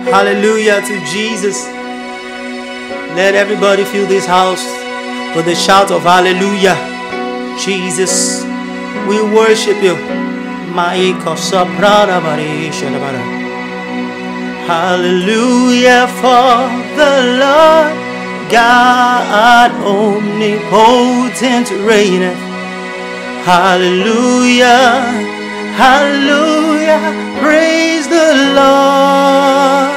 Hallelujah to Jesus. Let everybody fill this house with a shout of hallelujah. Jesus, we worship you. Maiko soprano bari shalabara. Hallelujah for the Lord God omnipotent reigneth. Hallelujah, hallelujah, praise the Lord.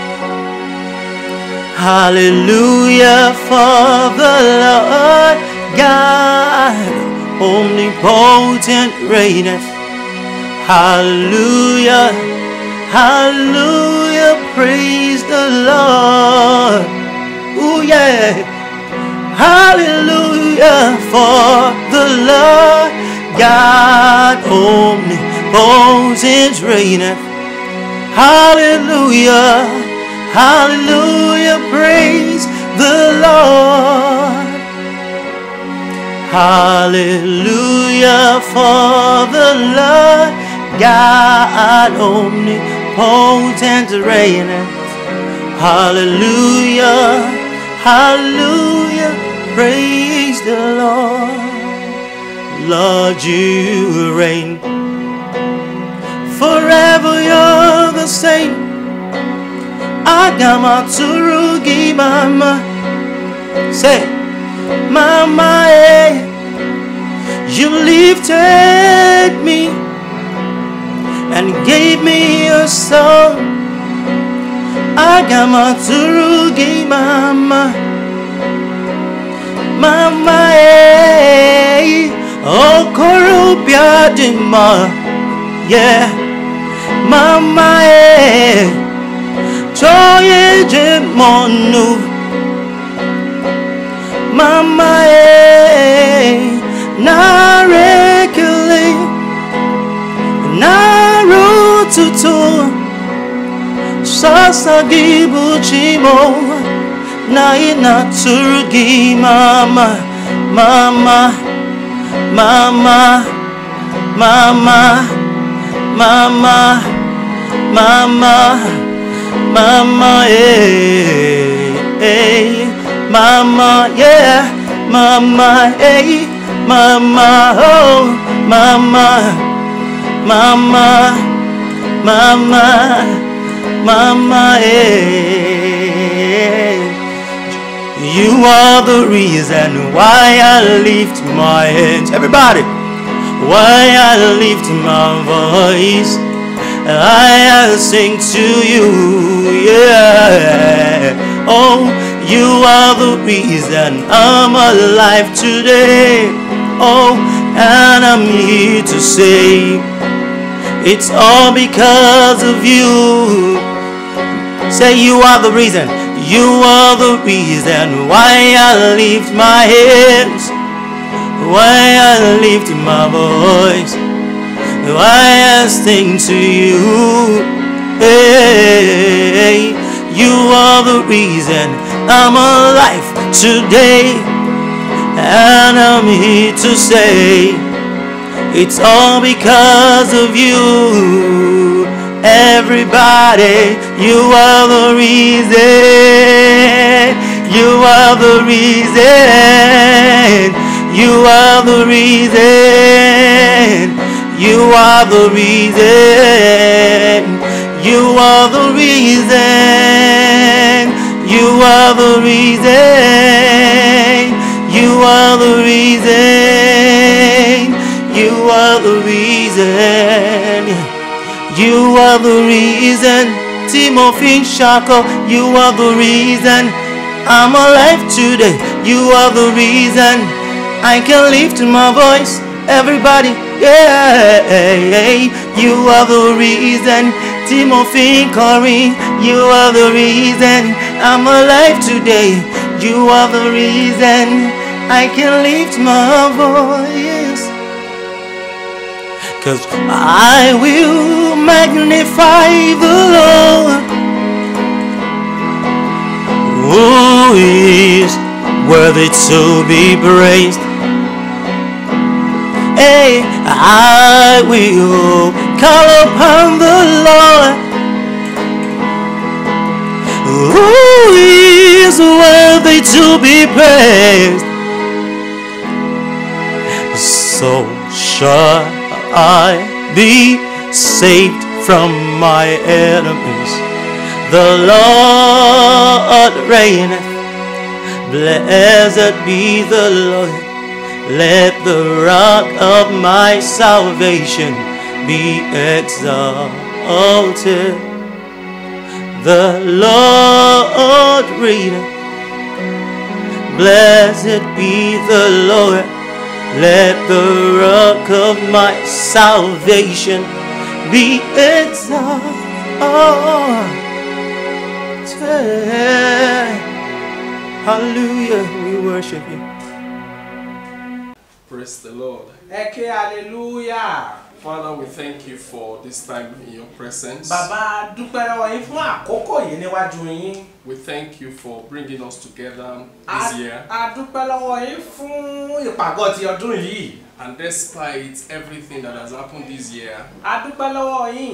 Hallelujah for the Lord God omnipotent reigneth. Hallelujah, hallelujah, praise the Lord. Ooh, yeah. Hallelujah for the Lord God omnipotent reigneth. Hallelujah, hallelujah, praise the Lord. Hallelujah for the Lord God omnipotent reigneth. Hallelujah, hallelujah, praise the Lord. Lord, you reign. Forever you're the same. Agamatsurugi mama. Say, Mama, eh. You lifted me and gave me a song. Agamatsurugi mama. Mama, eh. Okorobia dima. Yeah. Mama, eh. Joye jemonu. Mama, eh. Narekele. Narututu. Sasa gibuchimo. Na inatsurugi mama. Mama. Mama, mama, mama, mama, mama, eh, eh, mama, yeah, mama, eh, mama, oh, mama, mama, mama, mama, eh. You are the reason why I lift my hands. Everybody, why I lift my voice. I sing to you, yeah. Oh, you are the reason I'm alive today. Oh, and I'm here to say it's all because of you. Say you are the reason. You are the reason why I lift my hands, why I lift my voice, why I sing to you. Hey, you are the reason I'm alive today, and I'm here to say it's all because of you. Everybody, you are the reason. You are the reason. You are the reason. You are the reason. You are the reason. You are the reason. You are the reason. You are the reason. You are the reason, Timothy Shako. You are the reason I'm alive today. You are the reason I can lift my voice. Everybody, yeah. You are the reason, Timothy Corey. You are the reason I'm alive today. You are the reason I can lift my voice. Cause I will magnify the Lord who is worthy to be praised. Hey, I will call upon the Lord Who is worthy to be praised? So shall I be saved from my enemies. The Lord reigneth. Blessed be the Lord. Let the rock of my salvation be exalted. The Lord reigneth. Blessed be the Lord. Let the rock of my salvation be exalted. Hallelujah, we worship you. Praise the Lord. ẹ ké hallelujah Father, we thank you for this time in your presence. bàbá dúpẹ́ lọ́wọ́ yín fún àkókò yìí níwájú yín We thank you for bringing us together A- this year. a dúpẹ́ lọ́wọ́ yín fún ìpàgọ́ ti ọdún yìí And despite everything that has happened this year, a dúpẹ́ lọ́wọ́ yín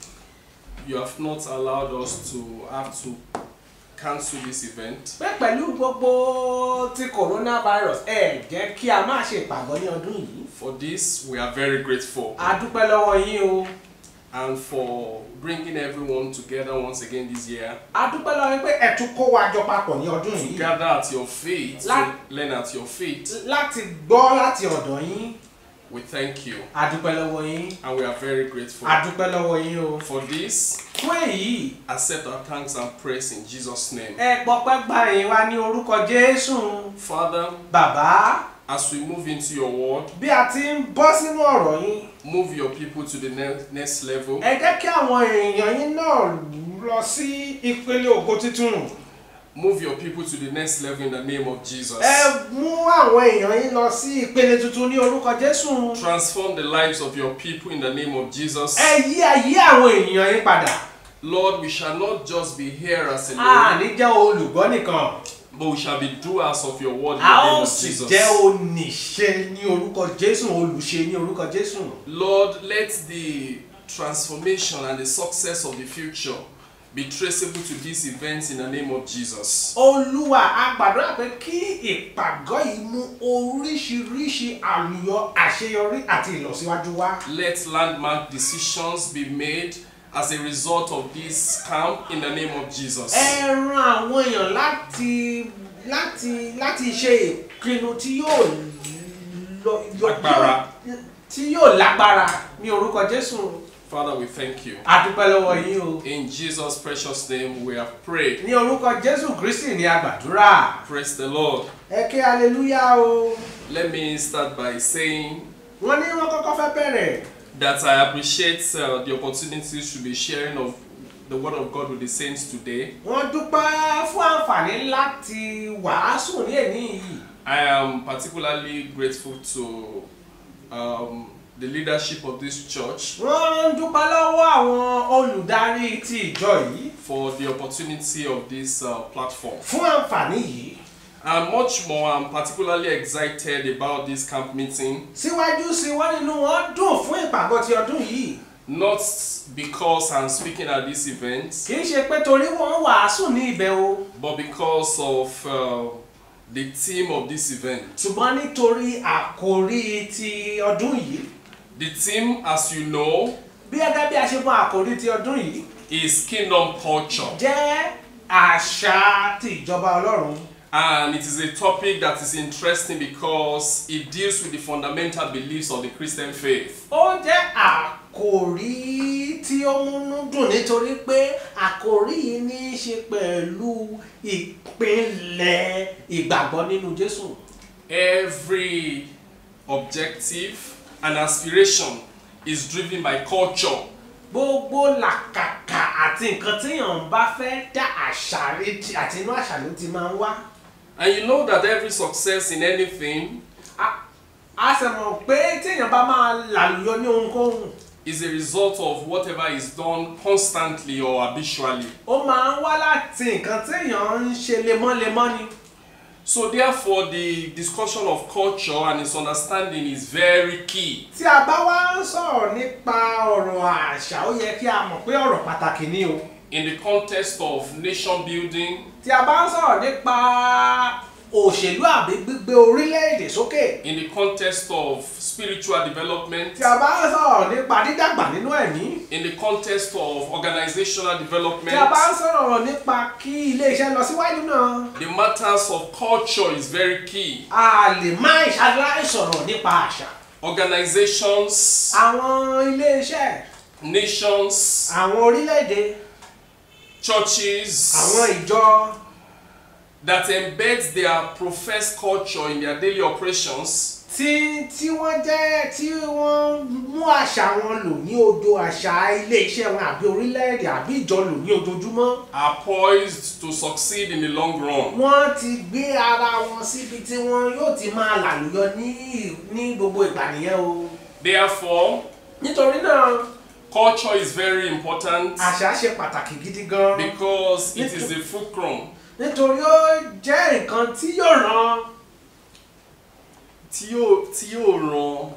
you have not allowed us to have to cancel this event. pé pẹ̀lú gbogbo ti coronavirus ẹ jẹ́ kí a má ṣe ìpàgọ́ ní ọdún yìí For this, we are very grateful. a dúpẹ́ lọ́wọ́ yín o And for bringing everyone together once again this year, a dúpẹ́ lọ́wọ́ yín pé ẹ tún kó wa jọ papọ̀ ní ọdún to yìí gather at your feet, La- to learn at your feet. láti gbọ́ láti ọ̀dọ̀ yín We thank you. a dúpẹ́ lọ́wọ́ yín And we are very grateful. a dúpẹ́ lọ́wọ́ yín o For this, fún èyí accept our thanks and praise in Jesus' name. ẹ gbọ́pẹ́ gbà yín wá ní orúkọ Jésù Father, bàbá as we move into your word, bí a ti ń bọ́ sínú ọ̀rọ̀ yín move your people to the ne- next level. ẹ jẹ́ kí àwọn èèyàn yín náà lọ sí ìpele ògo tuntun Move your people to the next level in the name of Jesus. ẹ mú àwọn èèyàn yín lọ sí ìpele tuntun ní orúkọ Jésù Transform the lives of your people in the name of Jesus. ẹ yí ayé àwọn èèyàn yín padà Lord, we shall not just be hearers alone, àní jẹ́ olùgbọ́ nìkan but we shall be doers of your word in a the name ó of sì Jesus. jẹ́ oníṣe ní orúkọ Jésù olùṣe ní orúkọ Jésù Lord, let the transformation and the success of the future be traceable to these events in the name of Jesus. olúwa a gbàdúrà pé kí ìpàgọ́ yìí mú oríṣiríṣi àlùyọ àṣeyọrí àti ìlọsíwájú wá. Let landmark decisions be made as a result of this camp in the name of Jesus. ẹ ran àwọn èèyàn láti láti láti ṣe ìpinnu tí yóò lọ yọ- Lágbára. tí yóò lágbára ní orúkọ Jésù Father, we thank you. a dúpẹ́ lọ́wọ́ yín o In Jesus' precious name, we have prayed. ní orúkọ Jésù Kristi ni a gbàdúrà Praise the Lord. ẹ ké hallelujah o Let me start by saying wọ́n ní wọ́n kọ́kọ́ fẹ́ bẹ̀rẹ̀ that I appreciate uh, the opportunity to be sharing of the Word of God with the saints today. wọ́n dúpẹ́ fún àǹfààní láti wàásù ní èní yìí I am particularly grateful to um, the leadership of this church wọ́n ń dúpẹ́ lọ́wọ́ àwọn olùdarí ti ìjọ yìí for the opportunity of this uh, platform. fún àǹfààní yìí And much more, I'm particularly excited about this camp meeting, síwájú sí wọ́n nínú wọn dùn fún ìpàgọ́ ti ọdún yìí not because I'm speaking at this event, kì í ṣe pé torí wọ́n wàásù ní ibẹ̀ o but because of uh, the theme of this event. ṣùgbọ́n nítorí àkòrí ti ọdún yìí The theme, as you know, bí gẹ́gẹ́ bí a ṣe mọ àkòrí ti ọdún yìí is kingdom culture. jẹ́ àṣà ti ìjọba ọlọ́run And it is a topic that is interesting because it deals with the fundamental beliefs of the Christian faith. ó jẹ́ àkòrí tí ó múnú dùn nítorí pé àkòrí yìí ní í ṣe pẹ̀lú ìpínlẹ̀ ìgbàgbọ́ nínú Jésù. Every objective and aspiration is driven by culture. gbogbo làkàkà àti nǹkan téèyàn ń bá fẹ́ dá àṣà retí àti inú àṣà ló ti máa ń wá. And you know that every success in anything A- a sì mọ̀ pé téèyàn bá máa làlùyọ ní ohunkóhun is a result of whatever is done constantly or habitually. ó máa ń wá láti nǹkan téèyàn ń ṣe lemọ́lemọ́ ni. So therefore the discussion of culture and its understanding is very key. tí a bá wá ń sọ̀rọ̀ nípa ọ̀rọ̀ àṣà ó yẹ kí a mọ̀ pé ọ̀rọ̀ pàtàkì ni o. in the context of nation building, tí a bá ń sọ̀rọ̀ nípa òṣèlú àbí gbígbé orílẹ̀-èdè sókè in the context of spiritual development, tí a bá ń sọ̀rọ̀ nípa dídàgbà nínú ẹ̀mí in the context of organizational tí a bá ń development, sọ̀rọ̀ nípa kí ilé-iṣẹ́ lọ síwájú náà the matters of culture is very key. a lè má ìṣàlàyé sọ̀rọ̀ nípa àṣà Organizations, àwọn ilé-iṣẹ́ nations, àwọn orílẹ̀-èdè churches àwọn ìjọ that embed their professed culture in their daily operations tí tí wọ́n jẹ́ tí wọ́n mú àṣà wọn lò ní odò àṣà ilé-iṣẹ́ wọn àbí orílẹ̀-èdè àbí ìjọ lò ní ojoojúmọ́ are poised to succeed in the long run. wọ́n ti gbé ara wọn síbi tí wọ́n yóò ti máa làlùyọ ní ní gbogbo ìgbà nìyẹn o Therefore, nítorí náà culture is very important àṣà ṣe pàtàkì gidi gan because it is the fulcrum nítorí ó jẹ́ nǹkan tí yóò ràn tí yóò tí yóò ràn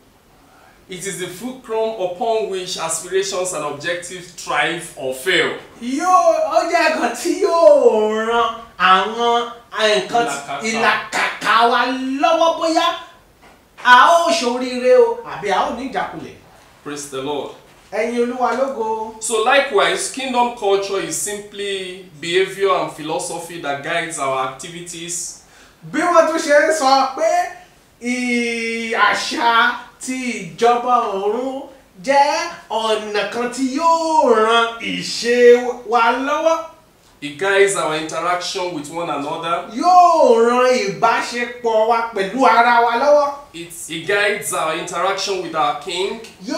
it is the fulcrum upon which aspirations and objectives thrive or fail. yóò ó jẹ́ nǹkan tí yóò ran àwọn nǹkan Ìlàkàkà. ìlàkàkà wa lọ́wọ́ bóyá a ó ṣoríire o àbí a ó ní ìjákulẹ̀ Praise the Lord. ẹ̀yin olúwa lógo So likewise, kingdom culture is simply behavior and philosophy that guides our activities bí wọ́n tún ṣe ń sọ pé ì- àṣà ti ìjọba ọ̀run jẹ́ ọ̀nà kan tí yóò ran ìṣe wa lọ́wọ́ It guides our interaction with one another. yóò ran ìbáṣepọ̀ wa pẹ̀lú ara wa lọ́wọ́ It, it guides our interaction with our king.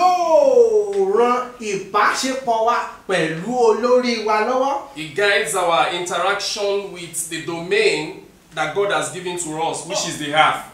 yóò ran ìbáṣepọ̀ wa pẹ̀lú olórí wa lọ́wọ́ It guides our interaction with the domain that God has given to us, which is the earth.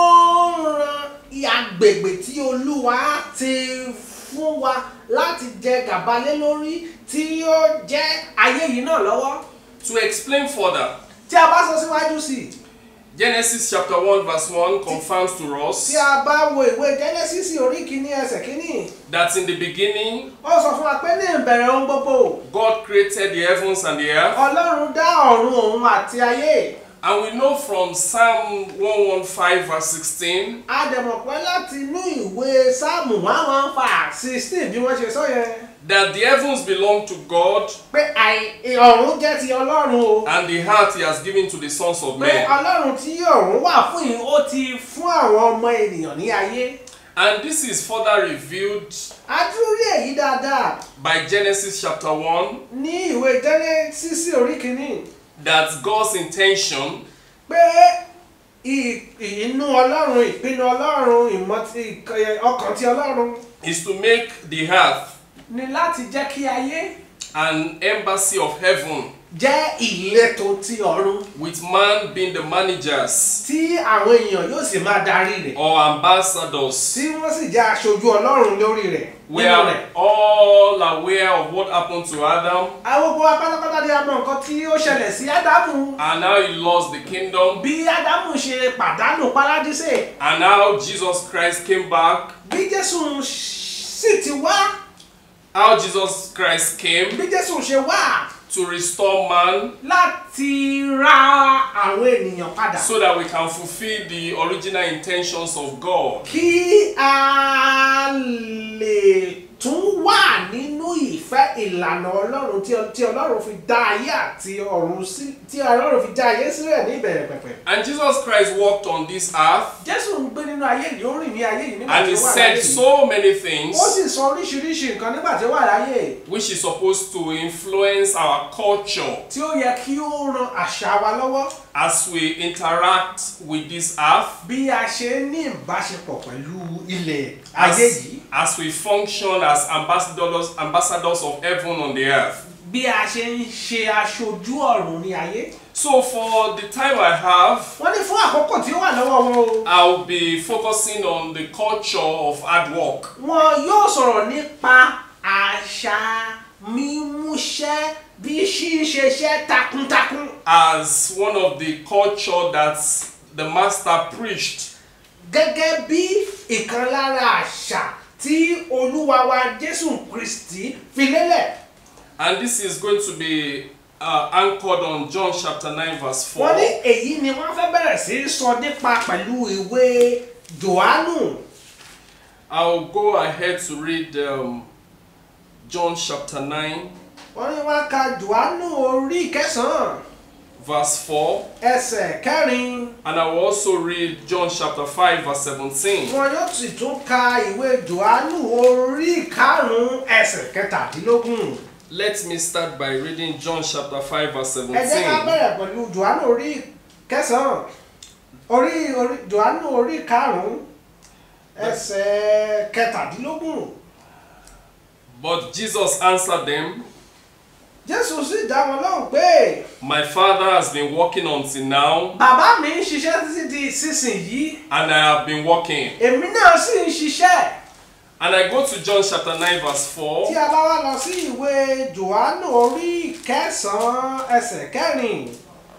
ó ń ran agbègbè tí olúwa ti fún wa láti jẹ gàba lé lórí tí ó jẹ́ ayé yìí náà lọ́wọ́ To explain further, tí a bá sọ síwájú sí i Genesis chapter 1 verse 1 confirms to us tí a bá wo ìwé Genesis orí kìíní ẹsẹ̀ kìíní that in the beginning ó sọ fún wa pé ní ìbẹ̀rẹ̀ ohun gbogbo God created the heavens and the earth. ọlọ́run dá ọ̀run òun àti ayé And we know from Psalm 115 verse 16 a dẹ̀ mọ̀ pé láti inú ìwé sáàmù one one five sixteen bí wọ́n ṣe sọ yẹn that the heavens belong to God pé àì- ọ̀run jẹ́ ti ọlọ́run o and the earth he has given to the sons of pé men. ọlọ́run tí ọ̀run wà fún yìí ó ti fún àwọn ọmọ ènìyàn ní ayé And this is further revealed adúrí èyí dáadáa by Genesis chapter 1 ní ìwé Genesis orí kìíní that God's intention pé ì- inú ọlọ́run ìpinnu ọlọ́run ìmọ̀ ti ìk- ọkàn ti ọlọ́run is to make the earth ni láti jẹ́ kí ayé an embassy of heaven jẹ́ ìletò ti ọ̀run with man being the managers tí àwọn èèyàn yóò sì máa darí rẹ̀ or ambassadors. tí wọ́n sì jẹ́ aṣojú ọlọ́run lórí rẹ̀ We nínú rẹ̀. are all aware of what happened to Adam àwọn gbogbo wa pátápátá ni a mọ nǹkan tí ó ṣẹlẹ̀ sí ádámù and how he lost the kingdom bí ádámù ṣe pàdánù párádísè and how Jesus Christ came back, bí jésù sì ti wá how Jesus Christ came bí jésù ṣe wá to restore man láti ra àwọn ènìyàn padà so that we can fulfill the original intentions of God. kí a lè tún wà nínú ìfẹ́ ìlànà ọlọ́run tí tí ọlọ́run fi dá ayé àti ọ̀run sí tí ọlọ́run fi dá ayé sílẹ̀ ní ìbẹ̀rẹ̀ pẹ̀pẹ̀. And Jesus Christ walked on this earth jésù ń gbé nínú ayé yìí ó rìn ní ayé yìí nígbà and tí he ó wà láyé said yìí. so many things ó sì sọ oríṣiríṣi nǹkan nígbà tí ó wà láyé which is supposed to influence our culture tí ó yẹ kí ó ran àṣà wa lọ́wọ́ as we interact with this earth, bí a ṣe ní ìbáṣepọ̀ pẹ̀lú ilẹ̀ ayé as, yìí as we function as ambassadors, ambassadors of heaven on the earth. bí a ṣe ń ṣe aṣojú ọ̀run ní ayé. So for the time I have, wọ́n ní fún àkókò tí ó wà lọ́wọ́ wọn o. I'll be focusing on the culture of hard work. wọn yóò sọ̀rọ̀ nípa àṣà mímúṣẹ́ bí ṣíṣeṣẹ́ takuntakun as one of the culture that the master preached gẹ́gẹ́ bí ìkan lára àṣà tí olúwa wa jésù kristi fi lélẹ̀ And this is going to be uh, anchored on John chapter 9, verse 4. wọ́n ní èyí ni wọ́n fẹ́ bẹ̀rẹ̀ sí í sọ nípa pẹ̀lú ìwé johannu I'll go ahead to read um, John chapter 9, wọ́n ní wọ́n ka johannu orí kẹsàn-án verse 4. ẹsẹ̀ kẹrin And I will also read John chapter 5, verse 17. wọn yóò sì tún ka ìwé johannu orí karùn-ún ẹsẹ̀ kẹtàdínlógún Let me start by reading John chapter 5, verse ẹ jẹ́ ká 17. bẹ̀rẹ̀ pẹ̀lú johannu orí kẹsàn-án orí orí johannu orí karùn-ún ẹsẹ̀ kẹtàdínlógún But Jesus answered them, jésù sì dá wọn lóhùn pé My Father has been working until now, bàbá mi ń ṣiṣẹ́ títí di ìsinsìnyí and I have been working. èmi náà sì ń ṣiṣẹ́ And I go to John chapter 9, verse tí 4. a bá wá lọ sí ìwé johannu orí kẹsàn-án ẹsẹ̀ kẹrin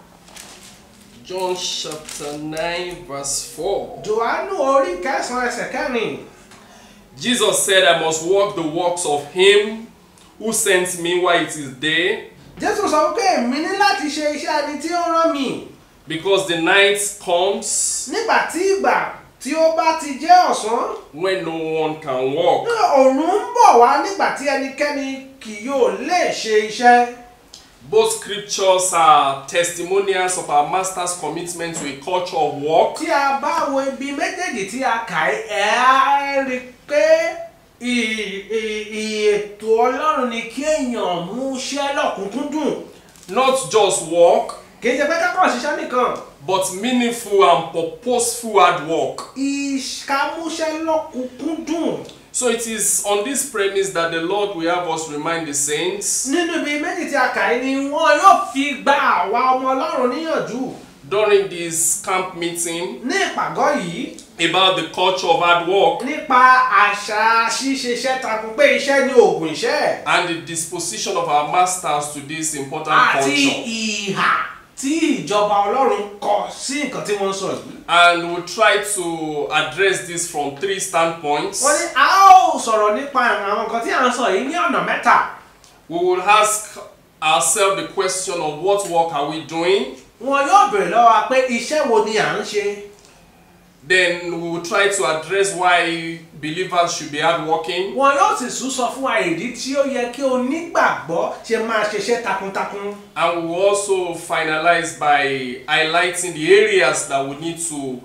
John chapter 9, verse 4. johannu orí kẹsàn-án ẹsẹ̀ kẹrin Jesus said, I must work the works of him who sent me while it is day, jésù sọ pé èmi ní láti ṣe iṣẹ́ ẹni tí ó rán mi because the night comes nígbà tí ìgbà tí ó bá ti jẹ́ ọ̀sán when no one can walk. òòrùn ń bọ̀ wá nígbà tí ẹnikẹ́ni kì yóò lè ṣe iṣẹ́ Both scriptures are testimonials of our master's commitment to a culture of work. tí a bá wo ibi méjèèjì tí a kà í ẹ̀ á rí i pé ì- ì- ì- ètò ọlọ́run ni kí èèyàn mú iṣẹ́ lọ́kùnkúndùn Not just work, kì í ṣe pé kákọ́ ṣiṣẹ́ nìkan but meaningful and purposeful hard work. ìṣàmúṣẹ́ lọ́kùnkúndùn So it is on this premise that the Lord will have us remind the saints nínú ibi méjì tí a kà í ni wọn yóò fi gba àwa ọmọ ọlọ́run níyànjú during this camp meeting ní ìpàgọ́ yìí about the culture of hard work nípa àṣà ṣíṣe iṣẹ́ takun pé iṣẹ́ ní oògùn iṣẹ́ and the disposition of our masters to this important àti culture. ìhà tí ìjọba ọlọ́run kọ sí nǹkan tí wọ́n ń sọ yìí. And we'll try to address this from three standpoints. wọ́n ní a ó sọ̀rọ̀ nípa àwọn nǹkan tí à ń sọ yìí ní ọ̀nà mẹ́ta. We will ask ourselves the question of what work are we doing? wọn yóò béèrè lọ́wọ́ wa pé iṣẹ́ wo ni à ń ṣe. Then we will try to address why believers should be hardworking. wọn yóò sì tún sọ fún wa ìdí tí ó yẹ kí onígbàgbọ́ ṣe máa ṣiṣẹ́ takuntakun. And we will also finalize by highlighting the areas that we need to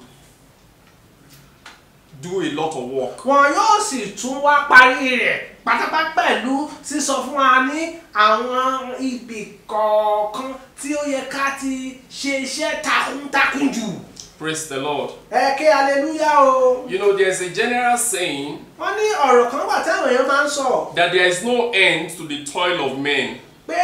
do a lot of work. wọn yóò sì tún wá parí rẹ̀ pátápátá pẹ̀lú sísọ fún wa ní àwọn ibì kọ̀ọ̀kan tí ó yẹ ká ti ṣe iṣẹ́ takuntakun jù. Praise the Lord. ẹ ké aleluya o. You know, there's a general saying wọ́n ní ọ̀rọ̀ kan wà táwọn èèyàn máa ń sọ that there is no end to the toil of men. pé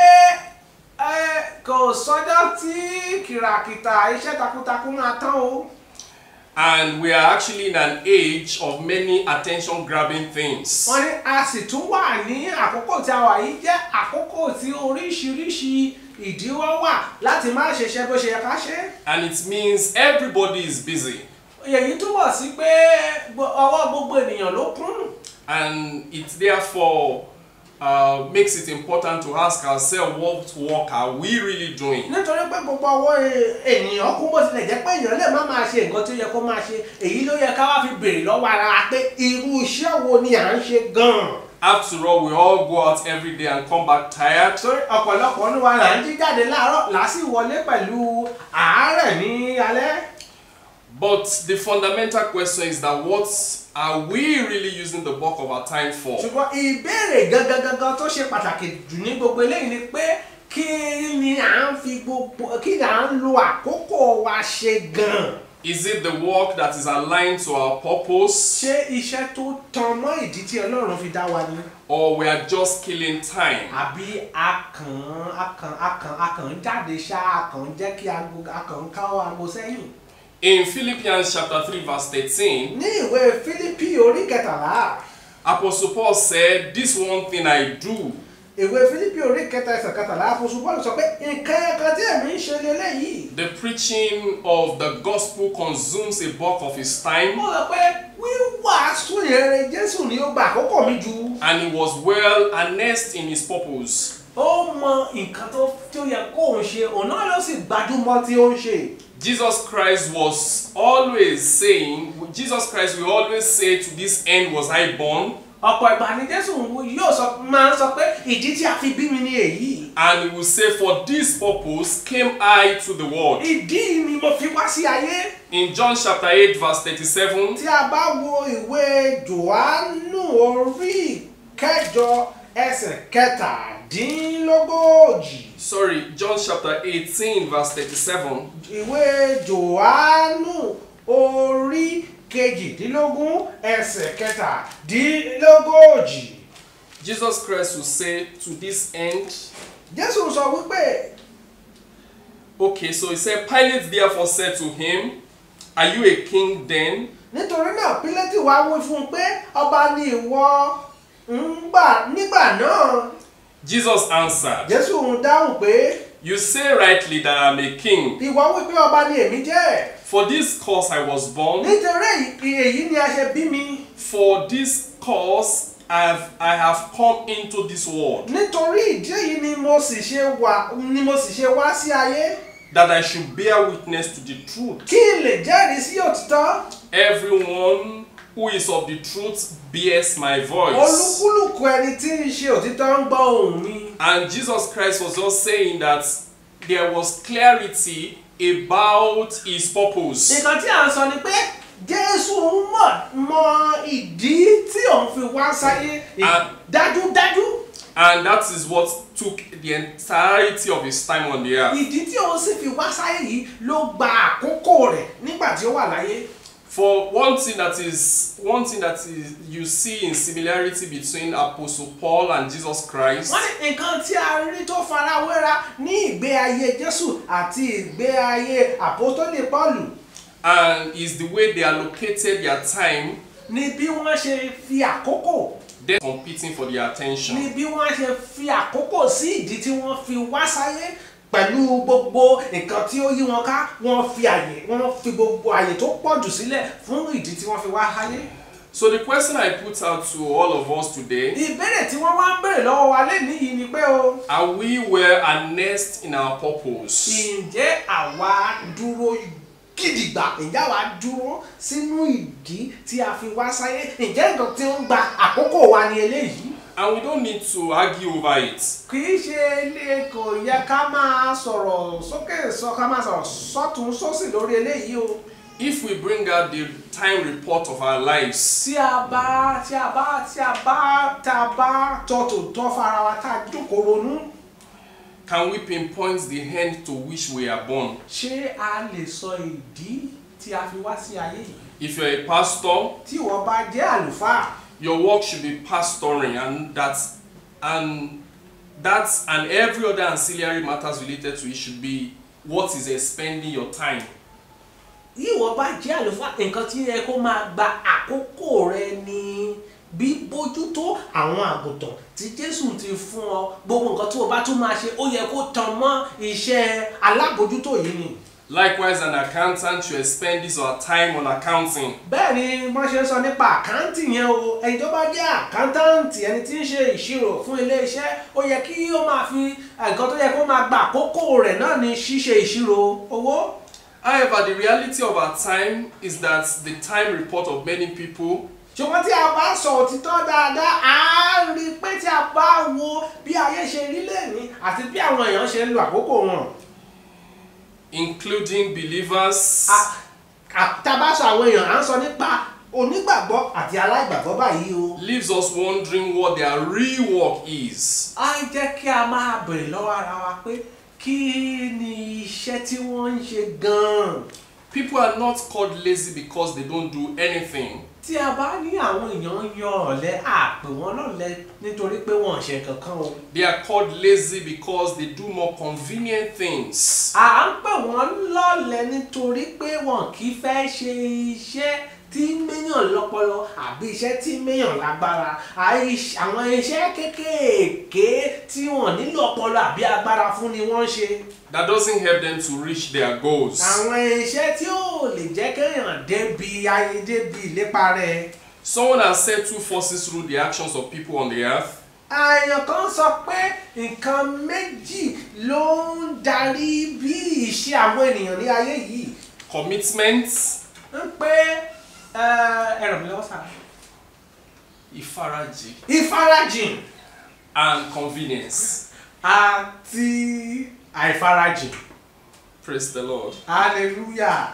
ẹ kò sọ́jọ́ tí kìràkìtà iṣẹ́ takuntakun máa tán o. And we are actually in an age of many attention grabbing things. wọ́n ní a sì tún wà ní àkókò tí a wà yìí jẹ́ àkókò tí oríṣiríṣi ìdíwọ́ wà láti má ṣe iṣẹ́ bó ṣe yẹ ká ṣe. And it means everybody is busy. èyí túbọ̀ sí pé gbo- ọwọ́ gbogbo ènìyàn ló kún. And it therefore uh, makes it important to ask ourselves what work are we really doing? nítorí pé gbogbo ọwọ́ e- ènìyàn kún bó tilẹ̀ jẹ́ pé èèyàn lè má máa ṣe nǹkan tó yẹ kó máa ṣe èyí ló yẹ ká wá fi béèrè lọ́wọ́ ara wa pé irú iṣẹ́ wo ni à ń ṣe gan-an. After all, we all go out every day and come back tired. torí ọ̀pọ̀lọpọ̀ ní wa là ń jí jáde láàárọ̀ là á sì wọlé pẹ̀lú àárẹ̀ ní alẹ́. But the fundamental question is that what are we really using the bulk of our time for? ṣùgbọ́n ìbéèrè gangan gangan tó ṣe pàtàkì jù ní gbogbo eléyìí ni pé kí ni à ń fi gbogbo kí ni à ń lo àkókò wa ṣe gan-an. Is it the work that is aligned to our purpose? ṣé iṣẹ́ tó tan mọ́ ìdí tí ọlọ́run fi dá wa ni. Or we are just killing time? àbí akàn akàn akàn akàn jáde ṣá akàn jẹ́ kí aago akàn káwọ́ aago sẹ́yìn. In Philippians chapter 3 verse 13, ní ìwé fílípì orí kẹtàlá Apostle Paul said, This one thing I do, ìwé fílípì orí kẹta ẹsẹ̀ kẹtàlá àpòsù bọ́ọ̀lù sọ pé nǹkan ẹ̀ka tí èmi ń ṣe lélẹ́yìí. the preaching of the gospel consumes a bulk of his time, mo sọ pé wíwàásù ìrere jésù ni ó gba àkókò mi jù. and he was well earnest in his purpose. ó mọ nǹkan tó tí ó yẹ kó òun ṣe òun náà ló sì gbajúmọ̀ tí ó ń ṣe. Jesus Christ was always saying, Jesus Christ will always say, To this end was I born, ọ̀pọ̀ ìgbà ni jésù yóò sọ máa ń sọ pé ìdí tí a fi bí mi ni èyí. and he will say, For this purpose came I to the world. ìdí ni mo fi wá sí ayé. In John chapter 8, verse 37, tí a bá wo ìwé johannu orí kẹjọ ẹsẹ̀ kẹtàdínlógójì sorry, John chapter 18, verse 37, ìwé johannu orí kejìdínlógún ẹsẹ̀ kẹtàdínlógójì Jesus Christ will say, To this end, jésù sọ wípé Okay, so he said, Pilate therefore said to him, Are you a king then? nítorí náà pílẹ́tì wá wí fún un pé ọba ni ìwọ ń gbà nígbà náà Jesus answered, jésù ń dáhùn pé You say rightly that I'm a king. ìwọ wí pé ọba ni èmi jẹ́ For this cause I was born, nítorí èyí èyí ni a ṣe bí mi for this cause I have, I have come into this world, nítorí ìdí èyí ni mo sì ṣe wà ni mo sì ṣe wá sí ayé that I should bear witness to the truth. kí n lè jẹ́rìí sí òtítọ́ Everyone who is of the truth bears my voice. olúkúlùkù ẹni tí ń ṣe òtítọ́ ń gbọ́ ohùn mi And Jesus Christ was just saying that there was clarity about his purpose. nǹkan tí à ń sọ ni pé jésù ń mọ̀ mọ ìdí tí òun fi wá sáyé Ah. dájúdájú And that is what took the entirety of his time on the earth. ìdí tí òun sì fi wá sáyé yìí ló gba àkókò rẹ̀ nígbà tí ó wà láyé For one thing that is one thing that is you see in similarity between Apostle Paul and Jesus Christ wọ́n ní nǹkan tí a rí tó farawéra ní ìgbé ayé jésù àti ìgbé ayé àpótólì pọ́ọ̀lù and is the way they allocated their time ni bí wọ́n ṣe fi àkókò then competing for their attention. ni bí wọ́n ṣe fi àkókò sí ìdí tí wọ́n fi wá sáyé pẹ̀lú gbogbo nǹkan tí ó yí wọn ká wọ́n fi àyè wọ́n fi gbogbo àyè tó pọ̀ jù sílẹ̀ fún ìdí tí wọ́n fi wá sáyé. So the question I put out to all of us today, ìbéèrè tí wọ́n wá ń béèrè lọ́wọ́ wa lénìí yìí ni pé o are we well harnessed in our purpose? ǹjẹ́ àwa dúró gidigba ǹjẹ́ àwa dúró sínú ìdí tí a fi wá sáyé ǹjẹ́ nǹkan tí ó ń gba àkókò wa ni eléyìí And we don't need to argue over it. kì í ṣe ilé kò yẹ ká máa sọ̀rọ̀ sókè sọ ká máa sọ̀rọ̀ sọ́tún sósì lórí eléyìí o If we bring out the time report of our lives, tí a bá tí a bá tí a bá tá a bá tọ́tò tọ́ fara wa tá a jókòó ronú can we pinpoint the end to which we are born? ṣé a lè sọ ìdí tí a fi wá sí ayé yìí If you're a pastor, tí wọ́n bá jẹ́ àlùfáà your work should be pastoring and that and that and every other ancillary matters related to it should be what is expending your time. ìwọ bá jẹ́ àlùfáà nǹkan tí yẹ kó máa gba àkókò rẹ ni bíbójútó àwọn àgùntàn tí jésù ti fún ọ gbogbo nǹkan tí o bá tún máa ṣe ó yẹ kó tan mọ́ iṣẹ́ alábòjútó yìí ni. Likewise, an accountant should expend his or her time on accounting. bẹ́ẹ̀ ni wọ́n ṣe ń sọ nípa àkáǹtì yẹn o ẹni tó bá jẹ́ àkáǹtàǹtì ẹni tí ń ṣe ìṣirò fún iléeṣẹ́ ó yẹ kí ó máa fi nǹkan tó yẹ kó máa gba àkókò rẹ̀ náà ní ṣíṣe ìṣirò owó. However, the reality of our time is that the time report of many people ṣùgbọ́n tí a bá sọ òtítọ́ dáadáa á rí i pé tí a bá wo bí ayé ṣe rí lẹ́ni àti bí àwọn èèyàn ṣe ń lo àkókò wọn. including believers a- a- tá a bá sọ àwọn èèyàn à ń sọ nípa onígbàgbọ́ àti aláìgbàgbọ́ báyìí o. leaves us wondering what their real work is. á jẹ́ kí a máa bèrè lọ́wọ́ ara wa pé kí ni iṣẹ́ tí wọ́n ń ṣe gan-an. People are not called lazy because they don't do anything. tí a bá ní àwọn èèyàn ń yan ọ̀lẹ àpè wọn lọ́lẹ nítorí pé wọ́n ò ṣe kankan o. They are called lazy because they do more convenient things. à ń pè wọ́n lọ́lẹ nítorí pé wọn kì í fẹ́ ṣe iṣẹ́ tí méyàn lọ́pọlọ àbí iṣẹ́ tí méyàn lágbára àìṣ- àwọn iṣẹ́ kéékèèké tí wọ́n nílò ọpọlọ àbí agbára fún ni wọ́n ń ṣe. That doesn't help them to reach their goals. àwọn iṣẹ́ tí ò lè jẹ́ kéèyàn débi ayé débi ìlépa rẹ̀. Someone has set two forces through the actions of people on the earth. àyàn kan sọ pé nǹkan méjì ló ń darí bí ìṣe àwọn ènìyàn ní ayé yìí commitment, ń pé ẹ ràn mí lọ́wọ́ sáà ìfarajì, ìfarajìn and convenience. àti àìfarajìn Praise the Lord. hallelujah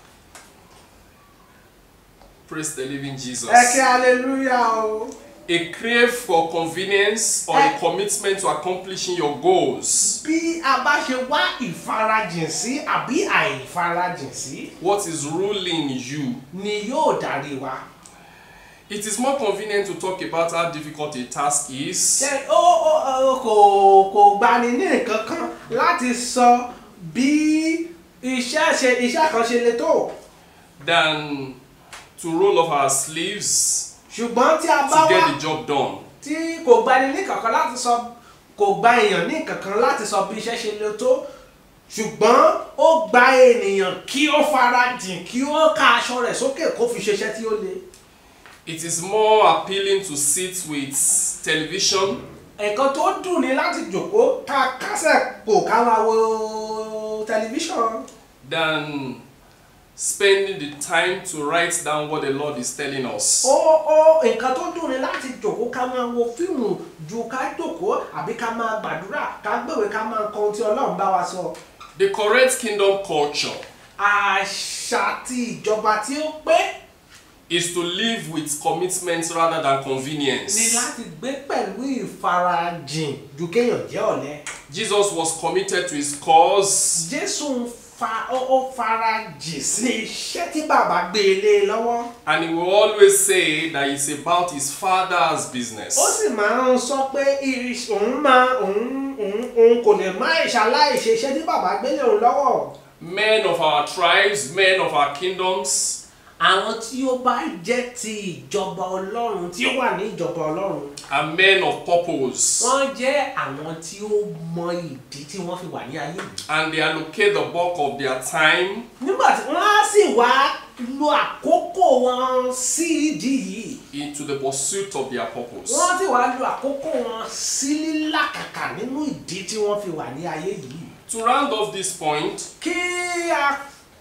Praise the living Jesus. ẹ kí hallelujah o. A crave for convenience or a commitment to accomplishing your goals. bí a bá ṣe wá ìfarajìn sí àbí àìfarajìn sí What is ruling you? ni yóò darí wa. It is more convenient to talk about how difficult a task is ṣe ó ó ó kò kò gbani ní nǹkan kan láti sọ bí iṣẹ́ ṣe iṣẹ́ kan ṣe le tó than to roll up our sleeves ṣùgbọ́n tí a bá to wá get the job done. tí kò gbani ní kankan láti sọ kò gba èèyàn ní kankan láti sọ bí iṣẹ́ ṣe le tó ṣùgbọ́n ó gba ènìyàn kí ó farajìn kí ó ká aṣọ rẹ̀ sókè kó fi ṣiṣẹ́ tí ó le. It is more appealing to sit with television nǹkan tó dùn ní láti jòkó ká kásẹ̀ kò ká máa wo tẹlifíṣàn than spending the time to write down what the Lord is telling us. ó ó nǹkan tó dùn ní láti jòkó ká máa wo fíìmù ju ká jòkó àbí ká máa gbàdúrà ká gbèwé ká máa kọ ohun tí ọlọ́run bá wa sọ. The correct kingdom culture àṣà ti ìjọba tí ó pé is to live with commitment rather than ni convenience. láti gbé pẹ̀lú ìfarajìn ju kéèyàn jẹ́ ọ̀lẹ. Jesus was committed to his cause jésù ń fa ó ó farajìn sí iṣẹ́ tí bàbá gbé e lé lọ́wọ́. and he will always say that it's about his father's business. ó sì máa ń sọ pé iris- òun máa òun òun òun kò lè má ìṣaláìṣe iṣẹ́ tí bàbá gbélé òun lọ́wọ́. Men of our tribes, men of our kingdoms, àwọn tí ó bá jẹ́ ti ìjọba ọlọ́run tí ó wà ní ìjọba ọlọ́run are men of purpose. wọ́n jẹ́ àwọn tí ó mọ ìdí tí wọ́n fi wà ní ayé yìí. and they allocate the bulk of their time nígbà tí wọ́n á sì wá lo àkókò wọn sí ìdí yìí into the pursuit of their purpose. wọ́n sì wá lo àkókò wọn sí lílàkàkà nínú ìdí tí wọ́n fi wà ní ayé yìí. To round off this point, kí a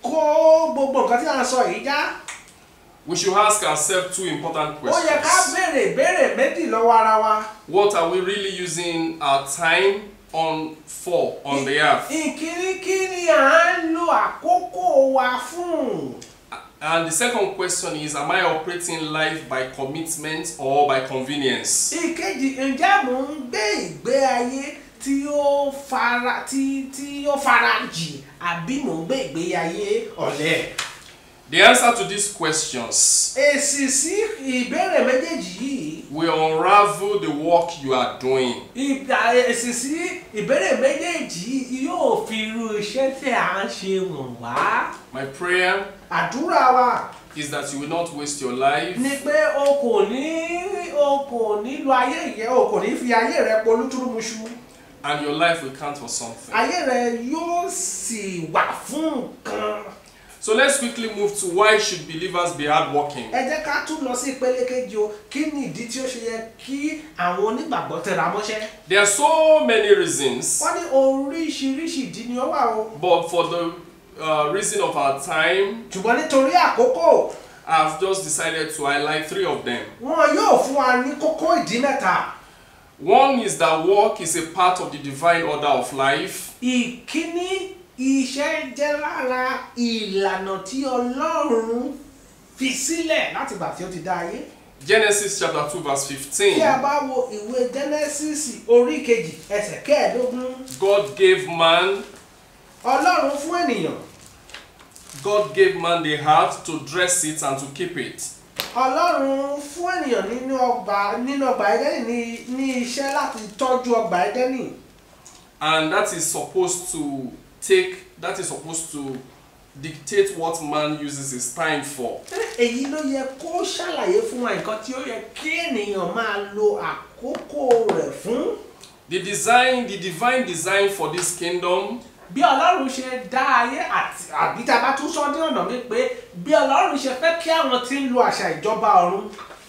kó gbogbo nǹkan tí a ń sọ yìí já. we should ask ourselves two important ó yẹ ká questions. béèrè ìbéèrè méjì lọ́wọ́ ara wa. What are we really using our time on for on the earth? ìkíní kí ni à ń lo àkókò wa fún. And the second question is Am I operating life by commitment or by convenience? ìkejì ǹjẹ́ mò ń gbé ìgbé ayé tí ó fara tí tí ó fara jì àbí mò ń gbé ìgbé ayé ọ̀lẹ. The answer to these questions èsì sí ìbéèrè méjèèjì yìí will unravel the work you are doing. ìgbà èsì sí ìbéèrè méjèèjì yìí yóò fi irú iṣẹ́ tí à ń ṣe wọ̀n wá. My prayer àdúrà wa is that you will not waste your life ni pé o kò ní o kò ní lo ayé yẹn o kò ní fi ayé rẹ polútúrúmuṣu and your life will count for something. ayé rẹ yóò sì wà fún nǹkan. So let's quickly move to why should believers be hardworking? ẹ jẹ́ ká tún lọ sí ìpele kejì o kí ni ìdí tí ó ṣe yẹ kí àwọn onígbàgbọ́ tẹra mọ́ṣẹ́. There are so many reasons, wọ́n ní oríṣiríṣi ìdí ni ó wà o. but for the uh, reason of our time, ṣùgbọ́n nítorí àkókò I've just decided to highlight three of them. wọn yóò fún wa ní kókó ìdí mẹ́ta. One is that work is a part of the divine order of life. ìkíní iṣẹ́ jẹ́ lára ìlànà tí ọlọ́run fi sílẹ̀ láti gbà tí ó ti dá ayé. Genesis chapter 2, verse tí a 15. bá wo ìwé genesis orí kejì ẹsẹ̀ kẹẹ̀ẹ́dógún God gave man, ọlọ́run fún ènìyàn God gave man the heart to dress it and to keep it. ọlọ́run fún ènìyàn nínú ọgbà nínú ọgbà ẹdẹ́nì ní ní iṣẹ́ láti tọ́jú ọgbà ẹdẹ́nì And that is supposed to take, that is supposed to dictate what man uses his time for. èyí ló yẹ kó ṣàlàyé fún wa nǹkan tí ó yẹ kí ènìyàn máa lo àkókò rẹ̀ fún. The design, the divine design for this kingdom bí ọlọ́run ṣe dá ayé àti àbí tá a bá tún sọ ní ọ̀nà mi pé bí ọlọ́run ṣe fẹ́ kí àwọn tí ń lo àṣà ìjọba ọ̀run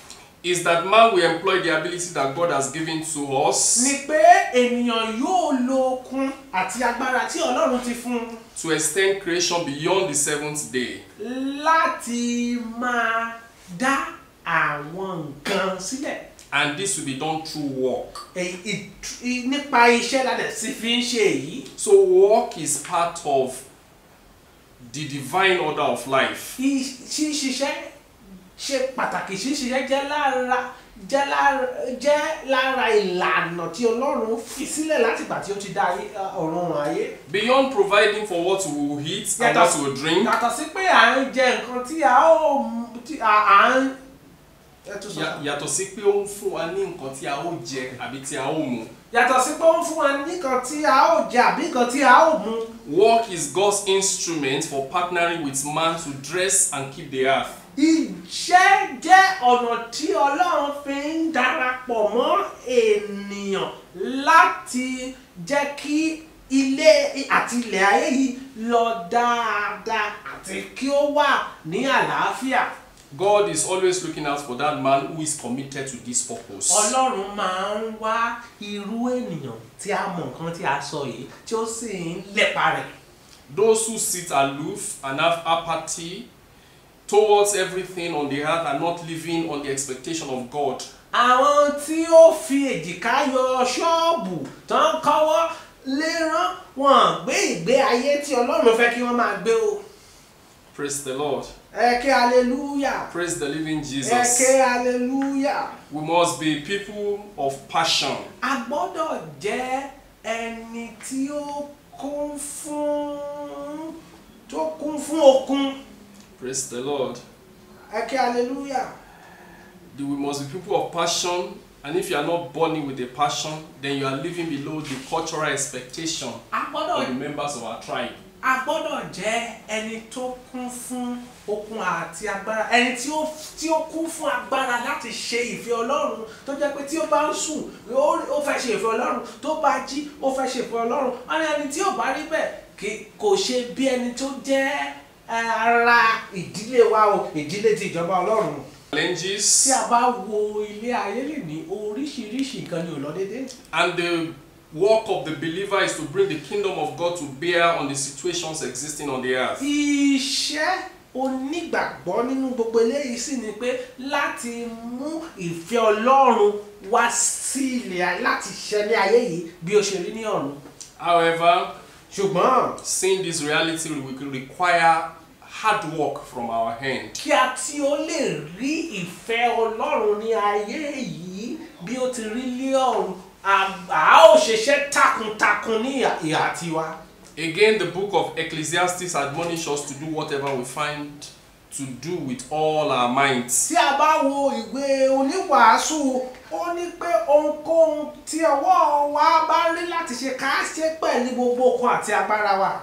is that man will employ the ability that God has given to us ni pé ènìyàn yóò lo okun àti agbára tí ọlọ́run ti fún un to extend creation beyond the seventh day. láti máa dá àwọn nǹkan sílẹ̀ And this will be done through work. Èyí- ìt- i- nípa iṣẹ́ ládẹ̀ sí fi ń ṣe èyí So, work is part of the divine order of life. I- ṣíṣiṣẹ́ ṣe pàtàkì ṣíṣiṣẹ́ jẹ́ lára jẹ́ lára jẹ́ lára ìlànà tí ọlọ́run fi sílẹ̀ láti ìgbà tí ó ti dá ayé- ọ̀run ọ̀run ayé Beyond providing for what we will eat and what we will drink, yàtọ̀ sí pé à ń jẹ nǹkan tí a ó mu- tí a à ń ẹ tún sọ. ya- yàtọ̀ sí pé ó ń fún wa ní nǹkan tí a ó jẹ àbí tí a ó mu. yàtọ̀ sí pé ó ń fún wa nìkan tí a ó jẹ àbí nǹkan tí a ó mu Work is God's instrument for partnering with man to dress and keep the earth. iṣẹ́ jẹ́ ọ̀nà tí ọlọ́run fi ń darapọ̀ mọ́ ènìyàn láti jẹ́ kí ilé àti ilẹ̀ ayé yìí lọ dáadáa àti kí ó wà ní àlàáfíà God is always looking out for that man who is committed to this purpose. ọlọ́run máa ń wá irú ènìyàn tí a mọ̀ nǹkan tí a sọ yìí tí ó sì ń lépa rẹ̀. Those who sit aloof and have apathy towards everything on the earth are not living on the expectation of God. àwọn tí ó fi èjìká yọ ṣọ́ọ̀bù tó ń kọ́wọ́ lérán wọn gbé ìgbé ayé tí ọlọ́run fẹ́ kí wọ́n máa gbé o. Praise the Lord. ẹ ké hallelujah Praise the living ẹ Jesus. ké hallelujah. We must be people of passion. a gbọ́dọ̀ jẹ́ ẹni tí ó kún fún tó kún fún okun Praise the Lord. ẹ ké hallelujah. We must be people of passion. And if you are not born with a passion, then you are living below the cultural expectation a gbọ́dọ̀ of the members of our tribe. a gbọ́dọ̀ jẹ́ ẹni tó kún fún okun àti agbára ẹni tí ó tí ó kún fún agbára láti ṣe ìfẹ́ ọlọ́run tó jẹ́ pé tí ó bá ń sùn ó ó fẹ́ ṣe ìfẹ́ ọlọ́run tó bá jí ó fẹ́ ṣe ìfẹ́ ọlọ́run wọ́n ní ẹni tí ò bá rí bẹ́ẹ̀ kì kò ṣe bí ẹni tó jẹ́ eh, ara ìdílé wa o ìdílé ti ìjọba ọlọ́run Challenges tí a bá wo ilé ayé lè ní oríṣiríṣi nǹkan ni ò lọ déédéé and the work of the believer is to bring the kingdom of God to bear on the situations existing on the earth. iṣẹ́ onígbàgbọ́ nínú gbogbo eléyìí sì ni pé láti mú ìfẹ́ ọlọ́run wá sí ilẹ̀ ayé láti ṣẹlẹ̀ ayé yìí bí ó ṣe rí ní ọ̀run. However, ṣùgbọ́n seeing this reality will require hard work from our hand. kí a tí ó lè rí ìfẹ́ ọlọ́run ní ayé yìí bí ó ti rí ní ọ̀run a a ó ṣiṣẹ́ takuntakun ní ìhà- ìhà tiwa. Again, the book of Ecclesiastes admonishes us to do whatever we find to do with all our minds. tí a bá wo ìwé oníwàásù ó ní pé ohunkóhun tí ọwọ́ wa bá rí láti ṣe ká ṣe pẹ̀lú gbogbo okun àti agbára wa.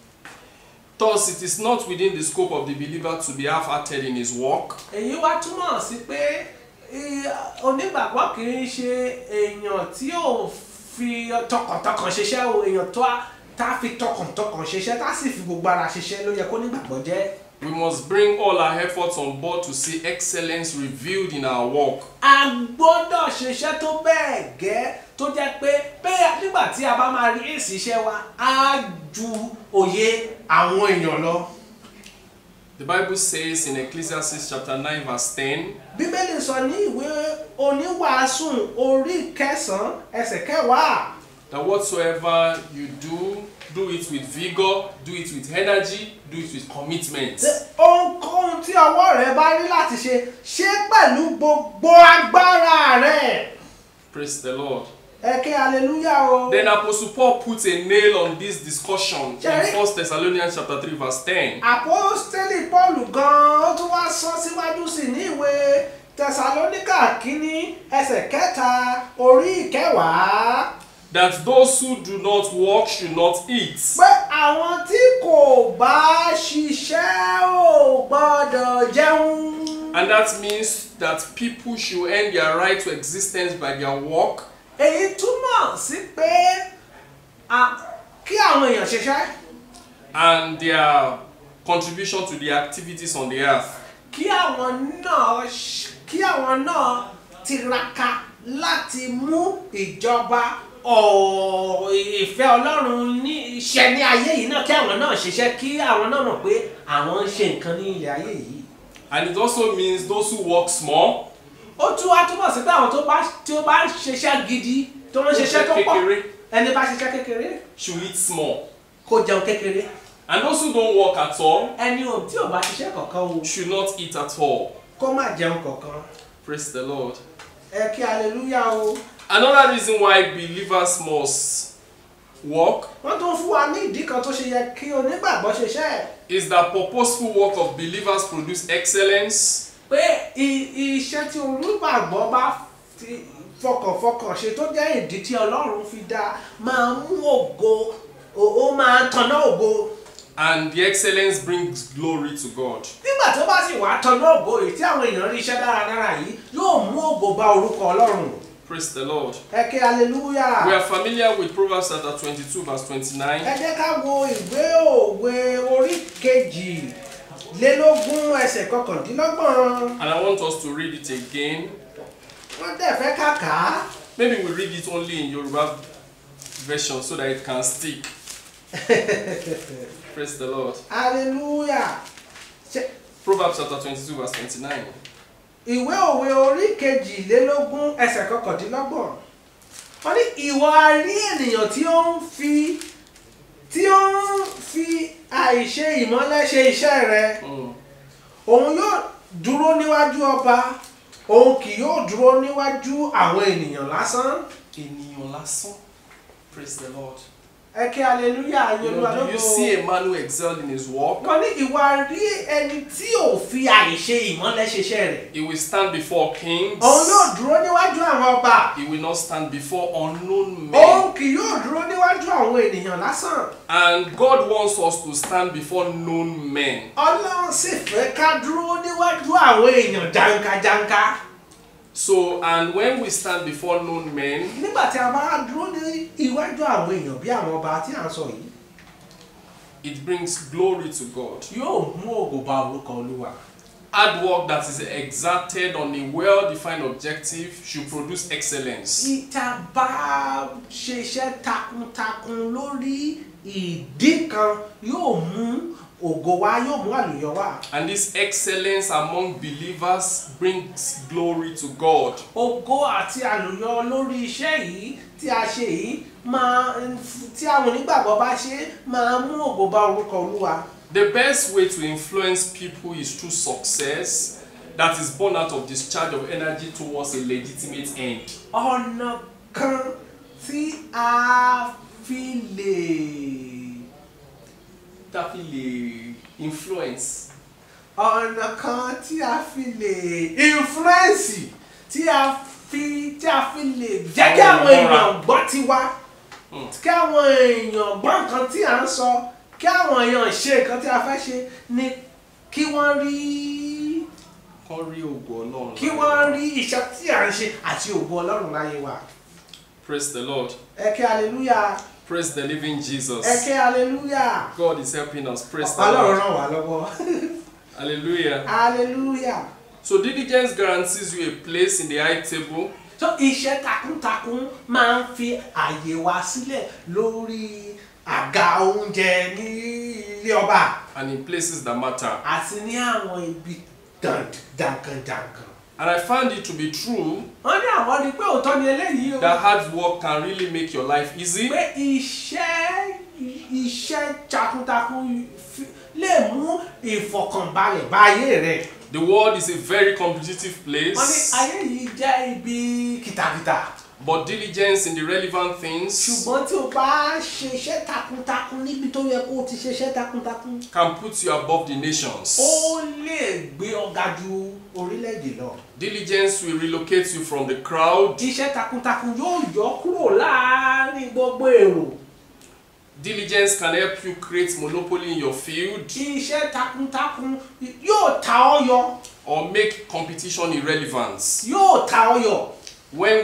Thus, it is not within the scope of the believer to be half-hearted in his work, èyí wá túmọ̀ sí pé eh, onígbàgbọ́ kì í ṣe èèyàn tí ò fi tọkàntọkàn ṣiṣẹ́ o èèyàn tó a tá fi tọkàntọkàn ṣiṣẹ́ tá sì fi gbogbo ara ṣiṣẹ́ ló yẹ kó nígbàgbọ́ jẹ́. we must bring all our efforts on board to see excellence revealed in our work. a gbọ́dọ̀ ṣiṣẹ́ tó bẹ́ẹ̀ gẹ́ tó jẹ́ pé pé nígbà tí a bá máa rí èsì iṣẹ́ wa á ju òye àwọn èèyàn lọ. The Bible says in Ecclesiastes chapter 9 verse 10, bíbélì sọ ní ìwé oníwàásù orí kẹsàn-án ẹsẹ̀ kẹwàá that whatsoever you do, do it with vigor, do it with energy, do it with commitment. ṣe ohunkóhun tí ọwọ́ rẹ bá rí láti ṣe ṣe pẹ̀lú gbogbo agbára rẹ. Praise the Lord. ẹ ké hallelujah o. Then Apostle Paul puts a nail on this discussion in Jerry. 1 Thessalonians chapter 3 verse 10. àpọ́stélì paul gan-an ó tún wá sọ síwájú sí i ní ìwé tẹsalóníkà kínní ẹsẹ̀ kẹta orí ìkẹwàá That those who do not work should not eat. pé àwọn tí kò bá ṣiṣẹ́ ò gbọ́dọ̀ jẹun. And that means that people should earn their right to existence by their work èyí túmọ̀ sí pé a- kí àwọn èèyàn ṣiṣẹ́ and their contribution to the activities on the earth. kí àwọn náà ṣ- kí àwọn náà tiraka láti mú ìjọba ọ̀- ìfẹ́ ọlọ́run ní iṣẹ́ ní ayé yìí náà kí àwọn náà ṣiṣẹ́ kí àwọn náà mọ̀ pé àwọn ń ṣe nǹkan ní ilẹ̀ ayé yìí. And it also means those who work small, ó tún wá túbọ̀ sí pé àwọn tó bá tí ó bá ń ṣiṣẹ́ gidi tó ń ṣiṣẹ́ tó pọ̀ kékeré, ẹni bá ṣiṣẹ́ kékeré should eat small. kó jẹun kékeré And those who don't work at all ẹni ò tí ò bá ṣiṣẹ́ kankan o should not eat at all. kó má jẹun kankan Praise the Lord. ẹ kí aleluya o. Another reason why believers must work wọ́n tún fún wa ní ìdí kan tó ṣe yẹ kí onígbàgbọ́ ṣiṣẹ́ is that purposeful work of believers produce excellence, pé i- iṣẹ́ tí onígbàgbọ́ bá fi fọkànfọkàn ṣe tó jẹ́ ìdí tí ọlọ́run fi dá máa mú ògo ó- ó máa tanná ògo and the excellence brings glory to God. nígbà tó bá sì wá tanná ògo yìí tí àwọn èèyàn rí iṣẹ́ dáradára yìí yóò mú ògo bá orúkọ ọlọ́run Praise the Lord. ẹ kí aleluya We are familiar with Proverbs chapter 22, verse 29. ẹ jẹ́ ká wo ìwé òwe orí kejì lélógún ẹsẹ̀ kọkàndínlọ́gbọ̀n And I want us to read it again. wọ́n dẹ̀ fẹ́ kàkà Maybe we read it only in Yoruba version so that it can stick. Praise the Lord. hallelujah ṣe Proverbs chapter 22, verse 29. ìwé òwe orí kejìlélógún ẹsẹ̀ kọkàndínlọ́gbọ̀n wọ́n ní ìwà rí ènìyàn tí ó ń fi tí ó ń fi àìṣe ìmọ́lẹ̀ ṣe iṣẹ́ rẹ̀ Mm. òun yóò dúró níwájú ọba òun kì yóò dúró níwájú àwọn ènìyàn lásán Ènìyàn lásán. Praise the Lord. ẹ kí hallelujah You yorùbá know, do you see a man who excelled in his work? wọ́n ní ìwà rí ẹni tí ò fi àìṣe ìmọ́lẹ̀ ṣiṣẹ́ rẹ̀ He will stand before kings. òun yóò dúró níwájú àwọn ọba He will not stand before unknown men. òun kì yóò dúró níwájú àwọn ènìyàn lásán And God wants us to stand before known men. ọlọ́run sì fẹ́ ká dúró níwájú àwọn èèyàn jankajanka So, and when we stand before known men, nígbà tí a bá dúró ní iwájú àwọn èèyàn bí àwọn ọba tí à ń sọ yìí it brings glory to God. yóò mú ògo bá orúkọ olúwa Hard work that is exerted on a well-defined objective should produce excellence. ìta bá ṣiṣẹ́ takuntakun lórí ìdí kan yóò mú ògo wá yóò mú àlùyọ wá And this excellence among believers brings glory to God. ògo àti àlùyọ lórí iṣẹ́ yìí tí a ṣe yìí máa tí àwọn onígbàgbọ́ bá ṣe máa mú ògo bá orúkọ olúwa. The best way to influence people is through success that is born out of discharge of energy towards a legitimate end. ọ̀nà kan tí a fi lè That will uh, influence. ọ̀nà kan tí a fi lè influence tí a fi tí a fi lè jẹ́ kí àwọn èèyàn gbọ́ tiwa Hmm. kí àwọn èèyàn gbọ́ nǹkan tí à ń sọ kí àwọn èèyàn ṣe nǹkan tí a fẹ́ ṣe ni kí wọ́n rí Kán rí ògo Ọlọ́run kí láyé wọ́n wa. rí iṣẹ́ tí à ń ṣe àti ògo ọlọ́run láyé wa Praise the Lord. ẹ kí hallelujah Praise the living Jesus. ẹ kí hallelujah God is helping us. Praise the ọlọ́run Lord. ràn wá lọ́wọ́ Hallelujah. hallelujah So diligence guarantees you a place in the high table so iṣẹ́ takuntakun máa ń fi àyè wa sílẹ̀ lórí àga oúnjẹ ní ilé ọba and in places that matter. àti ní àwọn ibi dankandankan. And I found it to be true wọ́n ní àwọn rí i pé òótọ́ ni eléyìí o. that hard work can really make your life easy. pé iṣẹ́ iṣẹ́ takuntakun fi- lè mú ìfọ̀kànbalẹ̀ bá ayé rẹ̀. The world is a very competitive wọ́n ní place, ayé yìí jẹ́ ibi kìtàkìtà. but diligence in the relevant things ṣùgbọ́n tí o bá ṣe iṣẹ́ takuntakun níbi tó yẹ kó o ti ṣe iṣẹ́ takuntakun. can put you above the nations. ó lè gbé ọ̀gá ju orílẹ̀-èdè lọ. Diligence will relocate you from the crowd. iṣẹ́ takuntakun yóò yọ kúrò láàárín gbogbo èrò. Diligence can help you create monopoly in your field iṣẹ́ takuntakun yóò ta ọ́ yọ or make competition irrelevant. yóò ta ọ́ yọ. When we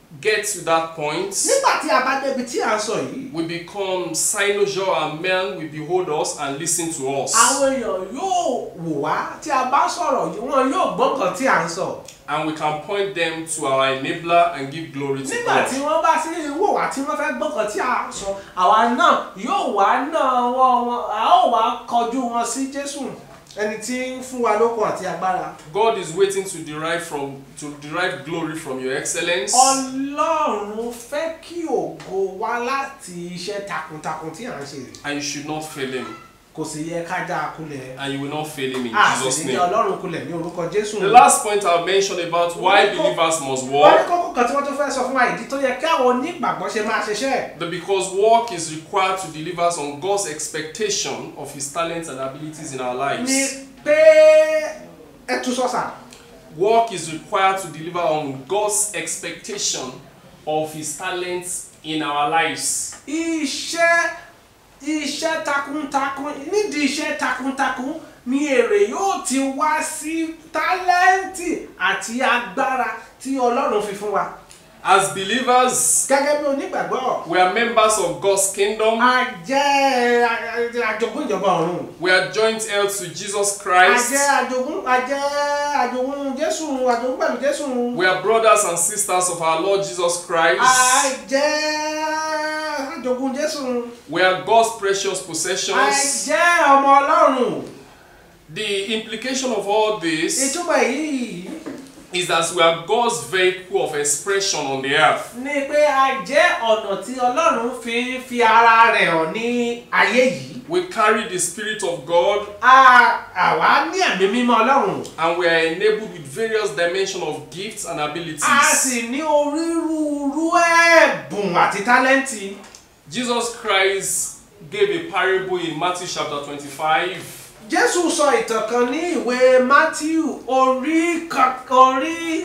get to that point, nígbà tí a bá débi tí à ń sọ yìí we become cynosure and men will behold us and listen to us. àwọn èèyàn yóò wò wá tí a bá sọ̀rọ̀ yìí wọn yóò gbọ́ nǹkan tí à ń sọ And we can point them to our enabler and give glory to nígbà tí God. wọ́n bá sí wò wá tí wọ́n fẹ́ gbọ́ nǹkan tí à ń sọ àwa náà yóò wá náà wọ́n wọn a ó wá kọjú wọn sí Jésù ẹni tí ń fún wa lókun àti agbára God is waiting to derive from to derive glory from your excellence. Ọlọ́run fẹ́ kí ògo wá láti iṣẹ́ takuntakun tí à ń ṣe rè And you should not fail him. kò sì yẹ ká já a kulẹ̀ And you will not fail him in a sì Jesus' ní jẹ́ name. Ọlọ́run kulẹ̀ ní orúkọ Jésù The last point I'll mention about why believers must wọ́n ní walk. kókó kan tí wọ́n tún fẹ́ sọ fún wa ìdí tó yẹ kí àwọn onígbàgbọ́ ṣe máa ṣiṣẹ́ That because work is required to deliver us on God's expectation of His talents and abilities in our ni lives. pé ẹ tún sọ́sà Work is required to deliver on God's expectation of His talents in our lives. iṣẹ́ iṣẹ́ takuntakun nídìí iṣẹ́ takuntakun ni èrè yóò ti wá sí tálẹ́ǹtì àti agbára tí Ọlọ́run fi fún wa As believers, gẹ́gẹ́ bí onígbàgbọ́ we are members of God's kingdom. a jẹ́ àjogún ìjọba ọ̀run We are joint heirs to Jesus a Christ. jẹ́ àjogún a jẹ́ àjogún Jésù àjogún pẹ̀lú Jésù We are brothers and sisters of our Lord Jesus a Christ. jẹ́ àjogún Jésù We are God's precious a possessions. jẹ́ ọmọ Ọlọ́run The implication of all this ìtumọ̀ èyí is that we are God's vehicle of expression on the earth. ni pé a jẹ́ ọ̀nà tí Ọlọ́run fi ń fi ara rẹ̀ hàn ní ayé yìí We carry the Spirit of God a àwa ní ẹ̀mí mímọ́ Ọlọ́run and we are enabled with various dimensions of gifts and a abilities. sì ní onírúurú ẹ̀bùn àti tálẹ́ǹtì Jesus Christ gave a parable in Matthew chapter 25 Jésù sọ ìtàn kan ní ìwé Matthew orí ka- orí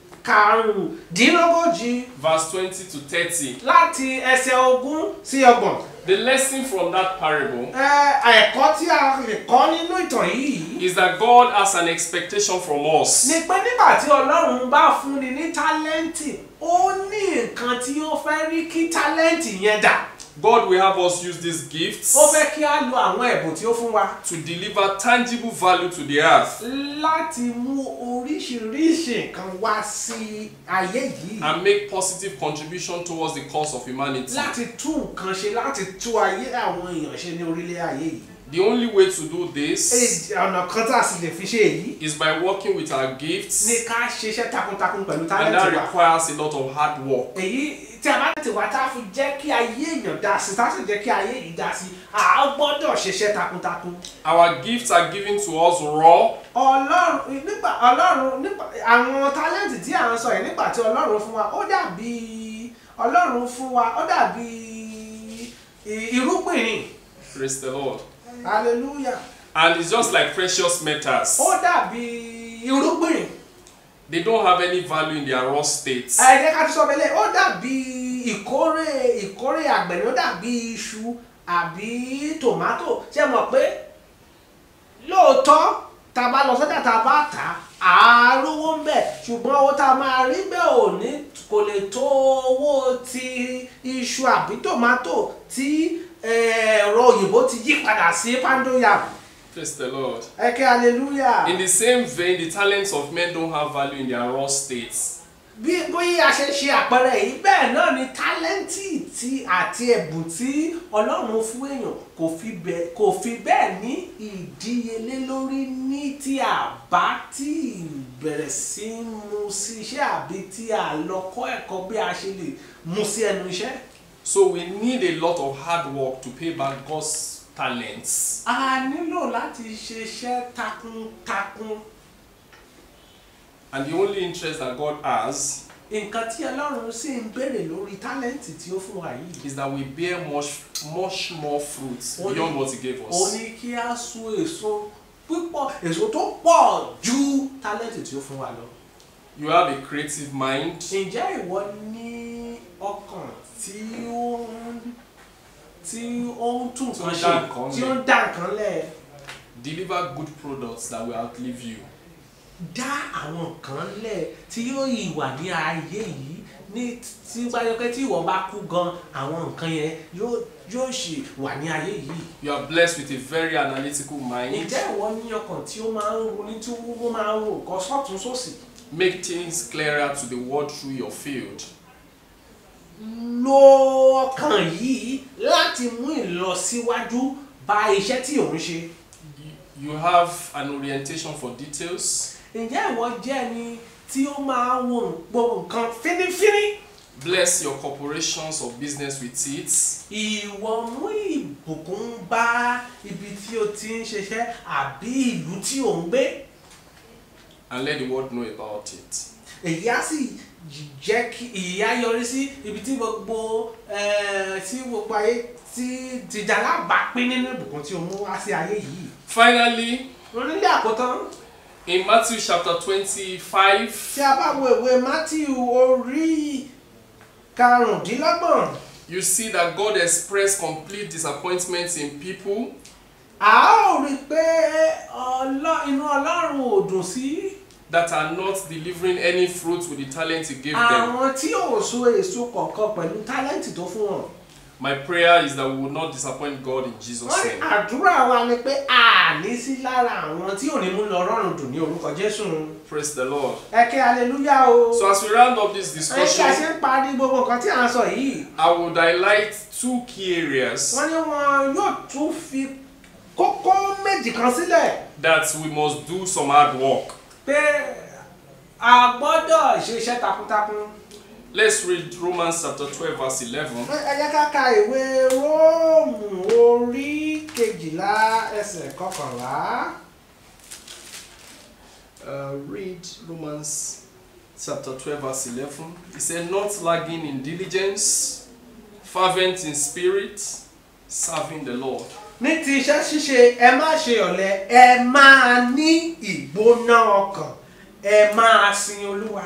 karùndínlógójì verse 20 to 30. láti ẹsẹ̀ ogún sí ọgbọ̀n. The lesson from that parable Ẹ, ẹ̀kọ́ tí a lè kọ́ nínú ìtàn yìí is that God has an expectation from us. ni pé nígbà tí Ọlọ́run bá fúnni ní tálẹ́ǹtì ó ní nǹkan tí ó fẹ́ rí kí tálẹ́ǹtì yẹn dà God will have us use these gifts ó fẹ́ kí á lo àwọn ẹ̀bùn tí ó fún wa to deliver tangible value to the earth láti mú oríṣiríṣi nǹkan wá sí ayé yìí and make positive contribution towards the cause of humanity. láti tún nǹkan ṣe láti tú ayé àwọn èèyàn ṣe ní orílẹ̀ ayé yìí. The only way to do this Èyí- ọ̀nà kan tá a sì lè fi ṣe èyí is by working with our gifts ní ká ṣiṣẹ́ takuntakun pẹ̀lú and that tálẹ́ǹtì wa. requires a lot of hard work. èyí tí a bá ti wá tá a fi jẹ́ kí ayé èèyàn dá sí tá a sì jẹ́ kí ayé yìí dá sí a gbọ́dọ̀ ṣiṣẹ́ takuntakun. Our gifts are given to us raw ọlọ́run nígbà ọlọ́run nígbà àwọn tálẹ́ǹtì tí à ń sọ yìí nígbà tí ọlọ́run fún wa ó dàbí ọlọ́run fún wa ó dàbí i- irúgbìn ni praise the Lord hallelujah and it's just like precious metals. ó dàbí irúgbìn They don't have any value in their raw states. ẹ jẹ́ ká tún sọ bẹ́lẹ̀ ó dàbí ìkórè ìkórè àgbẹ̀ ni ó dàbí iṣu àbí tòmátò ṣe mọ̀ pé lóòótọ́ tá a bá lọ sọ́jà tá a bá tà á rówó ń bẹ̀ ṣùgbọ́n owó tá a máa rí bẹ́ẹ̀ ò ní kò lè tó owó ti iṣu àbí tòmátò tí eh, ẹ̀rọ òyìnbó ti yí padà sí pandoyam Praise the Lord. ẹ kẹ́ hallelujah. In the same vein, the talents of men don't have value in their raw states. bí bóyá a ṣe ṣe àpẹẹrẹ yìí bẹ́ẹ̀ náà ni tálẹ́ǹtì tí àti ẹ̀bùn tí ọlọ́run fún èèyàn kò fi bẹ́ẹ̀ kò fi bẹ́ẹ̀ ní ìdíyelé lórí ní tí a bá tí ì bẹ̀rẹ̀ sí í mú sí iṣẹ́ àbí tí a lọ kọ́ ẹ̀kọ́ bí a ṣe lè mú sí ẹnu iṣẹ́. So we need a lot of hard work to pay back God's talents. a nílò láti ṣiṣẹ́ takuntakun And the only interest that God has nǹkan tí ọlọ́run sì ń béèrè lórí tálẹ́ǹtì tí ó fún wa yìí. is that we bear much, much more fruits Only- beyond what He gave ó us. ní kí á so èso púpọ̀ èso tó pọ̀ ju tálẹ́ǹtì tí ó fún wa lọ. You have a creative mind. ǹjẹ́ ìwọ ní ọkàn tí ó ń tí ó ń tún Tí ó nǹkan ń ṣe dá nǹkan tí ó ń dá nǹkan lẹ̀ Deliver good products that will outlive you. dá àwọn nǹkan lẹ̀ tí yóò yìí wà ní ayé yìí ní tí báyọ̀kẹ́ tí ìwọ bá kú gan àwọn nǹkan yẹn yóò yóò ṣì wà ní ayé yìí. You are blessed with a very analytical mind. ǹjẹ́ ìwọ ní ọkàn tí ó máa ń ronú tí ó máa ń rò nǹkan sọ́tún sósì Make things clearer to the world through your field. lo ọkàn yìí láti mú ìlọsíwájú bá iṣẹ́ tí òun ṣe. You have an orientation for details. ǹjẹ́ ìwọ jẹ́ ẹni tí ó máa ń wo gbogbo nǹkan fínífíní. Bless your corporations or business with it. ìwọ mú ìbùkún bá ibi tí o ti ń ṣiṣẹ́ àbí ìlú tí ò ń gbé. and let the world know about it. èyí á sì jẹ́ kí ìyá yọrí sí ibi tí gbogbo eh, tí gbogbo ayé tí tìjà lábàápín nínú ìbùkún tí o mú wá sí ayé yìí. Finally, onílé àkótán in Matthew chapter 25, tí a bá wo ìwé Mátíù orí karùndínlọ́gbọ̀n you see that God expressed complete disappointment in people a ó rí i pé ọlọ́- inú Ọlọ́run ò dùn sí that are not delivering any fruit with the talent He gave them. àwọn tí ò so èso kọ̀ọ̀kan pẹ̀lú tálẹ́ǹtì tó fún wọn. My prayer is that we will not disappoint God in Jesus' wọ́n ní name. àdúrà wa ni pé a ní sí lára àwọn tí ò ní mú lọ rọrùn dùn ní orúkọ Jésù. Praise the Lord. ẹ kí aleluya o. So, as we round up this ẹ kí a ṣe discussion, ń parí gbogbo nǹkan tí à ń sọ yìí. I would highlight two key areas wọ́n ní wọn yóò tún fi kókó méjì kan sílẹ̀ that we must do some hard work. pé a gbọ́dọ̀ ṣe iṣẹ́ takuntakun. Let's read Romans chapter 12, verse 11. ẹ jẹ́ ká ka ìwé róòmù orí kejìlá ẹsẹ̀ kọkànlá. Uh, read Romans chapter 12, verse 11. It said, Not lagging in diligence, fervent in spirit, serving the Lord. ní ti iṣẹ́ ṣíṣe ẹ má ṣe ọ̀lẹ ẹ máa ní ìgbóná ọkàn ẹ máa sin olúwa.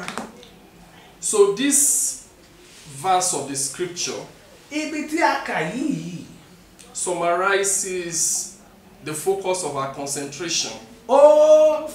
So, this verse of the scripture ibi tí a kà yìí summarizes the focus of our concentration ó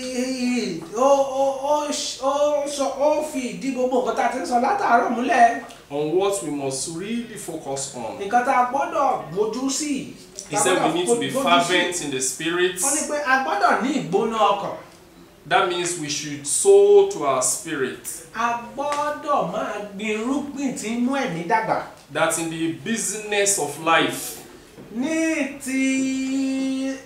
fi ó ó ó ṣ- ó sọ ó fi ìdí gbogbo nǹkan tá a ti ń sọ látàárọ̀ múlẹ̀ on what we must really focus on. nǹkan tá a gbọ́dọ̀ gbójú sí. He said we need to be Gbójú sí. fervent in the spirit. wọ́n ní pé a gbọ́dọ̀ ní ìgbóná ọkàn That means we should sow to our spirit a gbọ́dọ̀ máa gbin irúgbìn tí ń mú ẹ̀mí dàgbà. that in the business of life, ní ti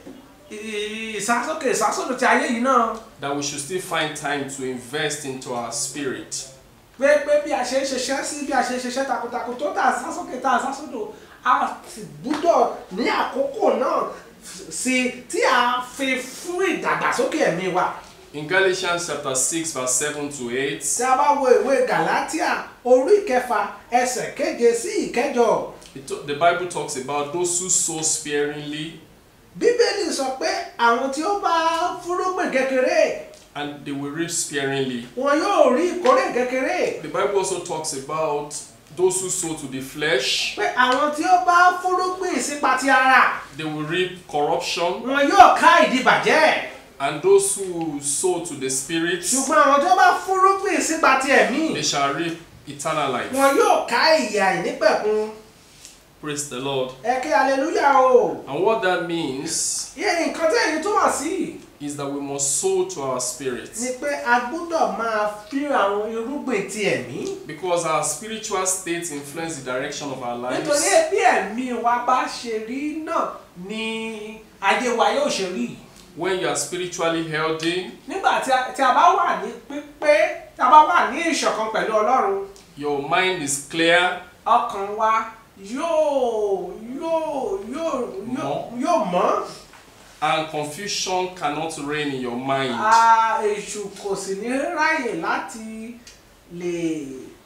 ìsásókè ìsásódò ti ayé yìí náà that we should still find time to invest into our spirit. pé pé bí a ṣe ń ṣiṣẹ́ sí bí a ṣe ń ṣiṣẹ́ takuntakun tó tà sásókè tà sásódò a sì gbúdọ̀ ní àkókò náà sí tí a fi fún ìdàgbàsókè ẹ̀mí wa. In Galatians chapter 6, verse 7 to 8, tí a bá wo ìwé Gàlátíà orí kẹfà ẹsẹ̀ keje sí ìkẹjọ it to- the Bible talks about those who sow sparingly bíbélì sọ pé àwọn tí ó bá fúrúgbìn kékeré and they will reap sparingly. wọn yóò rí ìkórè kékeré. The Bible also talks about those who sow to the flesh, pé àwọn tí ó bá fúrúgbìn sípa ti ara they will reap corruption, wọn yóò ká ìdìbàjẹ́ and those who sow to the spirit, ṣùgbọ́n àwọn tí ó bá fúrúgbìn sípa ti ẹ̀mí they shall reap eternal life. wọn yóò ká ìyà ìnípẹ̀kun Praise the Lord. ẹ kí aleluya o And what that means iye nǹkan tí èyí túmọ̀ sí is that we must sow to our spirit. ni pé a gbọ́dọ̀ máa fi àwọn irúgbìn ti ẹ̀mí Because our spiritual state influence the direction of our nítorí lives. bí ẹ̀mí wa bá ṣe rí náà ni ayé wa yóò ṣe rí When you are spiritually healthy, nígbà tí a- tí a bá wà ní pípé tí a bá wà ní ìṣọ̀kan pẹ̀lú Ọlọ́run your mind is clear, ọkàn wa yóò yóò yóò yóò Mọ́. yóò mọ́ and confusion cannot reign in your mind. a èṣù kò sì ní ráyè láti lè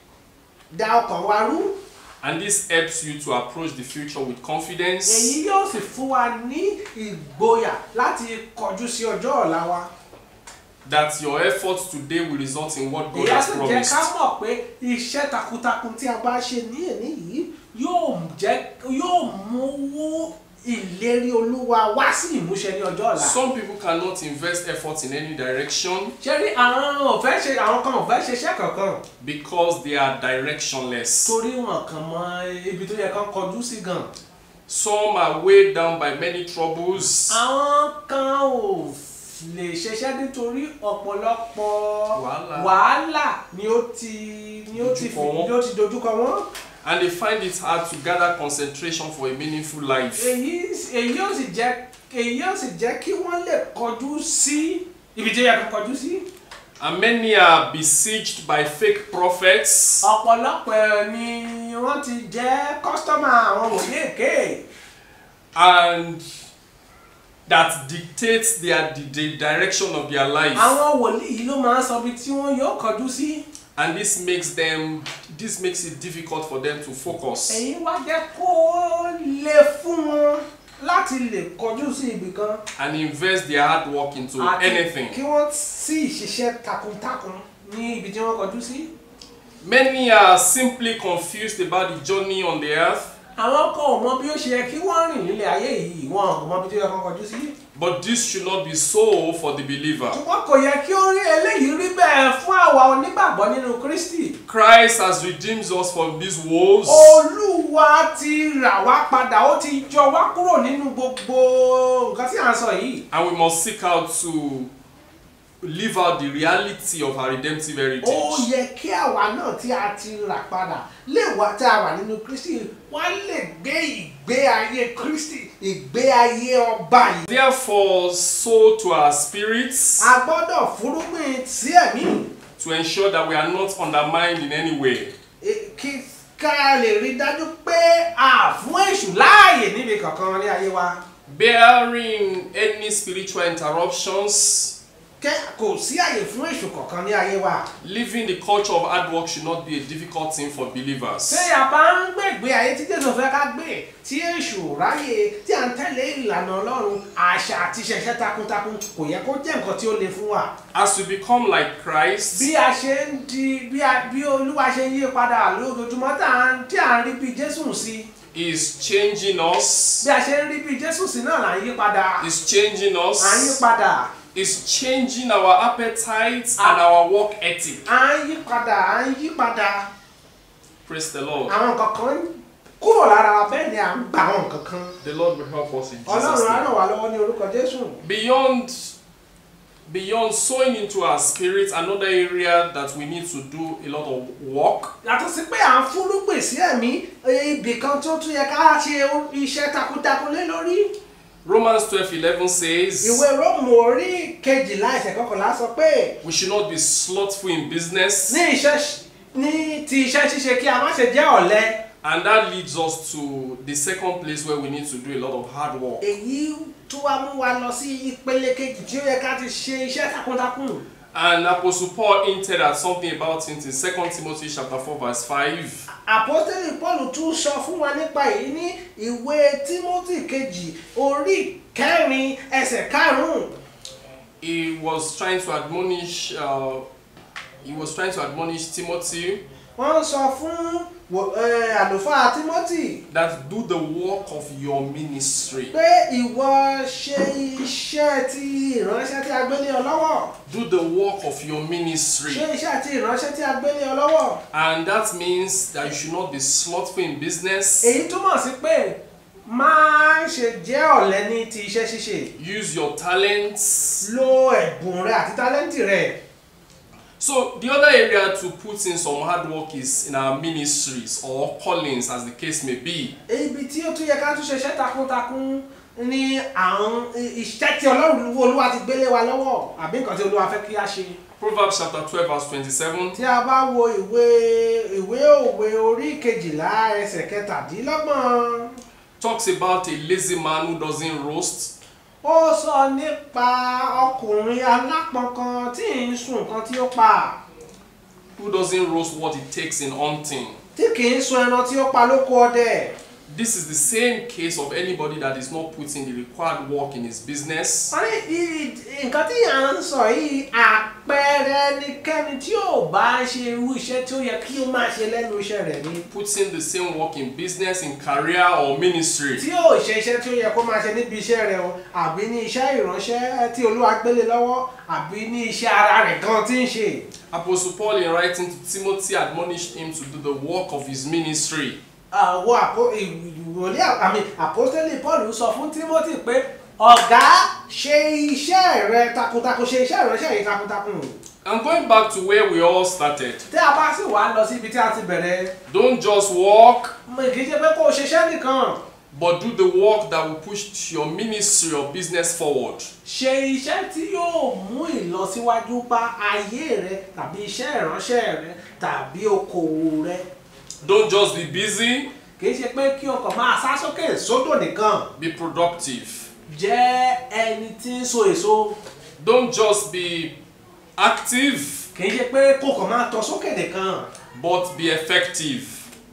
da ọkàn wa rú And this helps you to approach the future with confidence èyí yóò sì fún wa ní ìgboyà láti kọjú sí ọjọ́ ọ̀la wa that your efforts today will result in what God èyí á has sì jẹ́ ká promised. mọ̀ pé iṣẹ́ takuntakun tí a bá ṣe ní èní yìí yóò jẹ́ yóò mú owó ìlérí olúwa wá sí ìmúṣẹ ní ọjọ́ ọ̀la. Some people cannot invest effort in any direction ṣé rí àwọn ò fẹ́ ṣe àwọn kan ò fẹ́ ṣiṣẹ́ kankan because they are directionless. torí wọn kàn mọ ibi tó yẹ kán kọjú sí gan. Some are weighed down by many troubles. àwọn kan ò lè ṣiṣẹ́ nítorí ọ̀pọ̀lọpọ̀ Wàhálà. wàhálà ni ó ti ni ó ti fi Dojúkọ wọn. ni ó ti dojúkọ wọn. And they find it hard to gather concentration for a meaningful life. èyí èyí ó sì jẹ́ èyí ó sì jẹ́ kí wọ́n lè kọjú sí ibi tó yẹ kó kọjú sí. And many are besieged by fake prophets ọ̀pọ̀lọpọ̀ ni wọ́n ti jẹ́ kọ́sítọ́mà àwọn wòlíì èké and that dictates their the, the direction of their life. àwọn wòlíì yìí ló máa ń sọ ibi tí wọ́n yóò kọjú sí. And this makes them this makes it difficult for them to focus. èyí wá jẹ́ kó lè fún wọn láti lè kọjú sí ibì kan and invest their hard work into àti anything. kí wọ́n sì ṣiṣẹ́ takuntakun ní ibi tí wọ́n kọjú sí. Many are simply confused about the journey on the earth, àwọn kan ò mọ bí ó ṣe yẹ kí wọ́n rìn nílé ayé yìí wọn kò mọ bí tó yẹ kó kọjú sí. but this should not be so for the believer. ṣùgbọ́n kò yẹ kí ó rí eléyìí rí bẹ́ẹ̀ fún àwa onígbàgbọ́ nínú Kristi. Christ has redeemed us from these woes Olúwa ti rà wá padà ó ti jọ wá kúrò nínú gbogbo nǹkan tí à ń sọ yìí. and we must seek out to live out the reality of our redemptive ó heritage. yẹ kí àwa náà tí a ti rà padà lè wá tí a wà nínú Kristi wá lè gbé ìgbé ayé Kristi ìgbé ayé ọba yìí. Therefore, sow to our spirits a gbọ́dọ̀ fúrúgbìn sí ẹ̀mí to ensure that we are not undermined in any way. e- kí ká lè rí dájú pé a fún èṣù láàyè níbi kankan ní ayé wa. Bearing any spiritual interruptions, kẹ́ kò sí àyè fún èṣù kankan ní ayé wa. living the culture of hard work should not be a difficult thing for believers. ṣé a bá ń gbègbè ayé tí Jésù fẹ́ ká gbé tí èṣù ráyè tí à ń tẹ̀lé ìlànà Ọlọ́run àṣà àti ṣẹ̀ṣẹ̀ takuntakun kò yẹ kó jẹ́ nǹkan tí ó le fún wa. As we become like Christ, bí a ṣe ń di bí a bí Olúwa ṣe ń yí padà lójoojúmọ́ tá à ń tí à ń rí bí Jésù sí is changing us, bí a ṣe ń rí bí Jésù sí náà là ń yí padà is changing à ń yí us, padà is changing our appetites and our work ethic. à ń yí padà à ń yí padà Praise the Lord. àwọn nǹkan kan kúrò lára wa bẹ́ẹ̀ ni à ń gbà àwọn nǹkan kan The Lord will help us in Jesus' Ọlọ́run á name. ràn wá lọ́wọ́ ní orúkọ Jésù. Beyond beyond sowing into our spirit, another area that we need to do a lot of work yàtọ̀ sí pé à ń fúrúgbìn sí ẹ̀mí ibì kan tó tún yẹ ká ṣe iṣẹ́ takuntakun lé lórí. Romans 12 11 says ìwé róòmù orí kejìlá ẹsẹ̀ kọkànlá sọ pé we should not be slothful in business, ní iṣẹ́ ṣ- ní ti iṣẹ́ ṣíṣe kí a má ṣe jẹ́ ọ̀lẹ. and that leads us to the second place where we need to do a lot of hard work. èyí tó wá mú wa lọ sí ìpele kejì tí ó yẹ ká ti ṣe iṣẹ́ takuntakun. And Apostle Paul hinted at something about it in 2 Timothy chapter 4, verse 5. àpọ́tẹ́lì paul tún sọ fún wa nípa èyí ní ìwé timothy kejì orí kẹrin ẹsẹ̀ karùn-ún. He was trying to admonish uh, he was trying to admonish Timothy wọ́n sọ fún wò- eh, àlùfáà timothy that do the work of your ministry. pé ìwọ ṣe iṣẹ́ ti ìránṣẹ́ tí a gbé lé ọ lọ́wọ́ Do the work of your ministry. ṣe iṣẹ́ ti ìránṣẹ́ tí a gbé lé ọ lọ́wọ́ And that means that you should not be slothful in business. èyí túmọ̀ sí pé má ṣe jẹ́ ọ̀lẹ ní ti iṣẹ́ ṣíṣe Use your talents. lo ẹ̀bùn rẹ àti tálẹ́ǹtì rẹ So the other area to put in some hard work is in our ministries or callings as the case may be. ibi tí ó tún yẹ ká tún ṣe iṣẹ́ takuntakun ní àwọn iṣẹ́ tí ọlọ́run olúwa ti gbélé wa lọ́wọ́ àbí nǹkan tí olúwa fẹ́ kí a ṣe. Proverbs chapter 12 verse 27. tí a bá wo ìwé ìwé òwe orí kejìlá ẹsẹ̀ kẹtàdínlọ́gbọ̀n talks about a lazy man who doesn't roast. ó sọ nípa ọkùnrin alápọn kan tí ń sun nǹkan tí ó pa who doesn't roast what it takes in hunting. tí kì í sun ẹran tí ó pa lóko ọdẹ This is the same case of anybody that is not putting the required work in his business. wọ́n ní i- nǹkan tí à ń sọ yìí à- àpẹẹrẹ ẹnikẹ́ni tí ò bá ń ṣe irú iṣẹ́ tí ó yẹ kí ó máa ṣe lẹ́nu iṣẹ́ rẹ̀ ni puts in the same work in business, in career, or ministry. tí ò ṣe iṣẹ́ tí ó yẹ kó máa ṣe níbi iṣẹ́ rẹ̀ o àbí ní iṣẹ́ ìránṣẹ́ tí olúwa gbélé lọ́wọ́ àbí ní iṣẹ́ ara rẹ̀ gan tí ń ṣe. Apostle Paul, in writing to Timothy, admonished him to do the work of his ministry. àwọn àpò ìwòlé àmì àpọ́sítélì paul sọ fún timothy pé ọ̀gá ṣe iṣẹ́ rẹ takuntakun ṣe iṣẹ́ ìránṣẹ́ yìí takuntakun. And going back to where we all started, tí a bá sì wá lọ síbi tí a ti bẹ̀rẹ̀ don't just walk, mo kì í ṣe pé kó o ṣiṣẹ́ nìkan but do the work that will push your ministry or business forward. ṣe iṣẹ́ tí yóò mú ìlọsíwájú bá ayé rẹ tàbí iṣẹ́ ìránṣẹ́ rẹ tàbí okòwò rẹ Don't just be busy, kì í ṣe pé kí ọkọ̀ máa sá sókè sódò nìkan be productive. jẹ́ ẹni tí ń so èso Don't just be active, kì í ṣe pé kó kàn máa tọ sókè nìkan but be effective.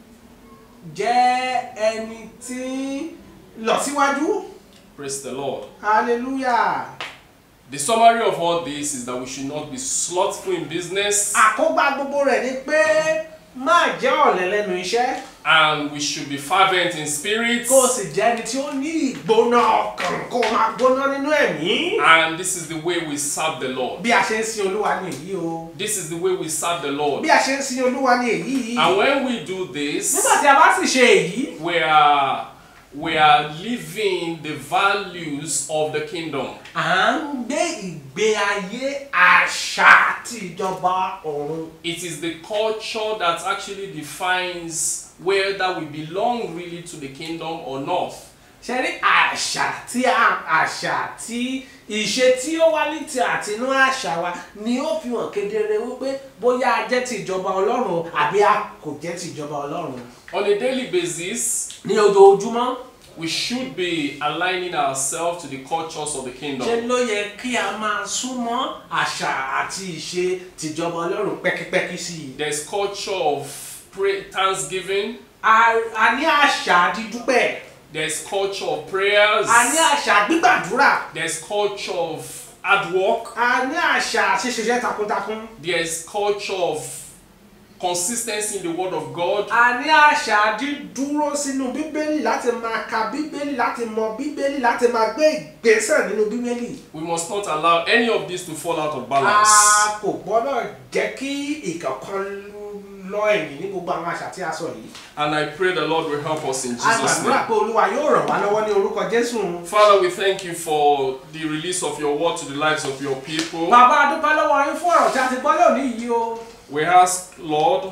jẹ́ ẹni tí ń lọ síwájú Praise the Lord. hallelujah The summary of all this is that we should not be slothful in business àkógbá gbogbo rẹ̀ ni pé má jẹ́ ọ̀lẹ lẹ́nu iṣẹ́ and we should be fervent in spirit. kó o sì jẹ́ ẹni tí ó ní ìgbóná ọkàn kó o máa gbóná nínú ẹ̀mí. And this is the way we serve the Lord. bí a ṣe ń sin olúwa ní èyí o This is the way we serve the Lord. bí a ṣe ń sin olúwa ní èyí And when we do this, nígbà tí a bá sì ṣe èyí we are we are living the values of the kingdom. à ń gbé ìgbé ayé àṣà àti ìjọba ọ̀run. It is the culture that actually defines whether we belong really to the kingdom or not. ṣe rí àṣà tí a àṣà tí ìṣe tí ó wá ní ti àtinú àṣà wa ni ó fi hàn kedere wípé bóyá a jẹ́ ti ìjọba ọlọ́run àbí a kò jẹ́ ti ìjọba ọlọ́run. On a daily basis, ní ojoojúmọ́ we should be aligning ourselves to the cultures of the ṣe kingdom. ló yẹ kí a máa súnmọ́ àṣà àti ìṣe tìjọba ọlọ́run pẹ́kípẹ́kí sí i. There's culture of pray, thanksgiving. a a ní àṣà dídúpẹ́ There's culture of prayers. a ní àṣà gbígbàdúrà There's culture of hard work. a ní àṣà ṣíṣiṣẹ́ takuntakun There's culture of consistency in the word of God. a ní àṣà dídúró sínú bíbélì láti máa ka bíbélì láti mọ bíbélì láti máa gbé ìgbésẹ̀ nínú bíbélì. We must not allow any of this to fall out of a balance. kò gbọ́dọ̀ jẹ́ kí ìkọ̀kan lọ ẹ̀yìn ní gbogbo àwọn àṣà tí a sọ yìí. And I pray the Lord will help us in a Jesus' gbàdúrà name. pé olúwa yóò ràn wá lọ́wọ́ ní orúkọ jésù. Father, we thank you for the release of your word to the lives of your people. bàbá a dúpẹ́ lọ́wọ́ yín fún ọ̀rọ̀ tí a ti gbọ́ lónìí yìí o. We ask, Lord,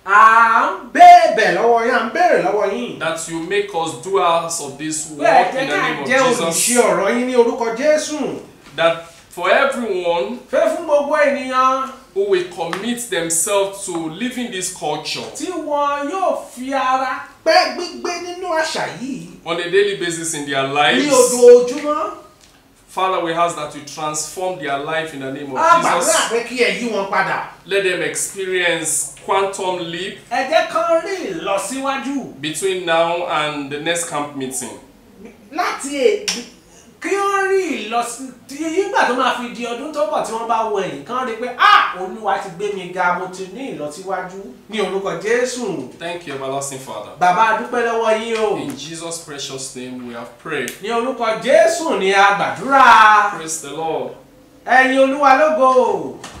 à ń bèbè lọ́wọ́ yín à ń béèrè lọ́wọ́ yín. that you make us doers of this bẹ́ẹ̀ work jẹ́ in the ká name of jẹ́ olùṣe Jesus. ọ̀rọ̀ yín ní orúkọ jésù. That for everyone fẹ́ fún gbogbo ènìyàn who will commit themselves to living this culture tí wọn yóò fi ara pẹ́ gbígbé nínú àṣà yìí on a daily basis in their ní lives, ojoojúmọ́. Father, we ask that you transform their life in the name of a gbàdúrà Jesus. pé kí ẹ yí wọn padà. Let them experience quantum leap ẹ jẹ́ kán rí ìlọsíwájú between now and the next camp meeting. láti èdè kí wọ́n rí ìlọsí nígbà tó máa fi di ọdún tó bọ̀ tí wọ́n bá wọ ẹ̀yìn kán rí pé ah olúwa ti gbé mi ga mo ti ní ìlọsíwájú ní orúkọ jésù Thank you, everlasting Father. bàbá a dúpẹ́ lọ́wọ́ yín o In Jesus' precious name we have prayed. ní orúkọ jésù ni a gbàdúrà Praise the Lord. ẹ̀yin olúwa lógo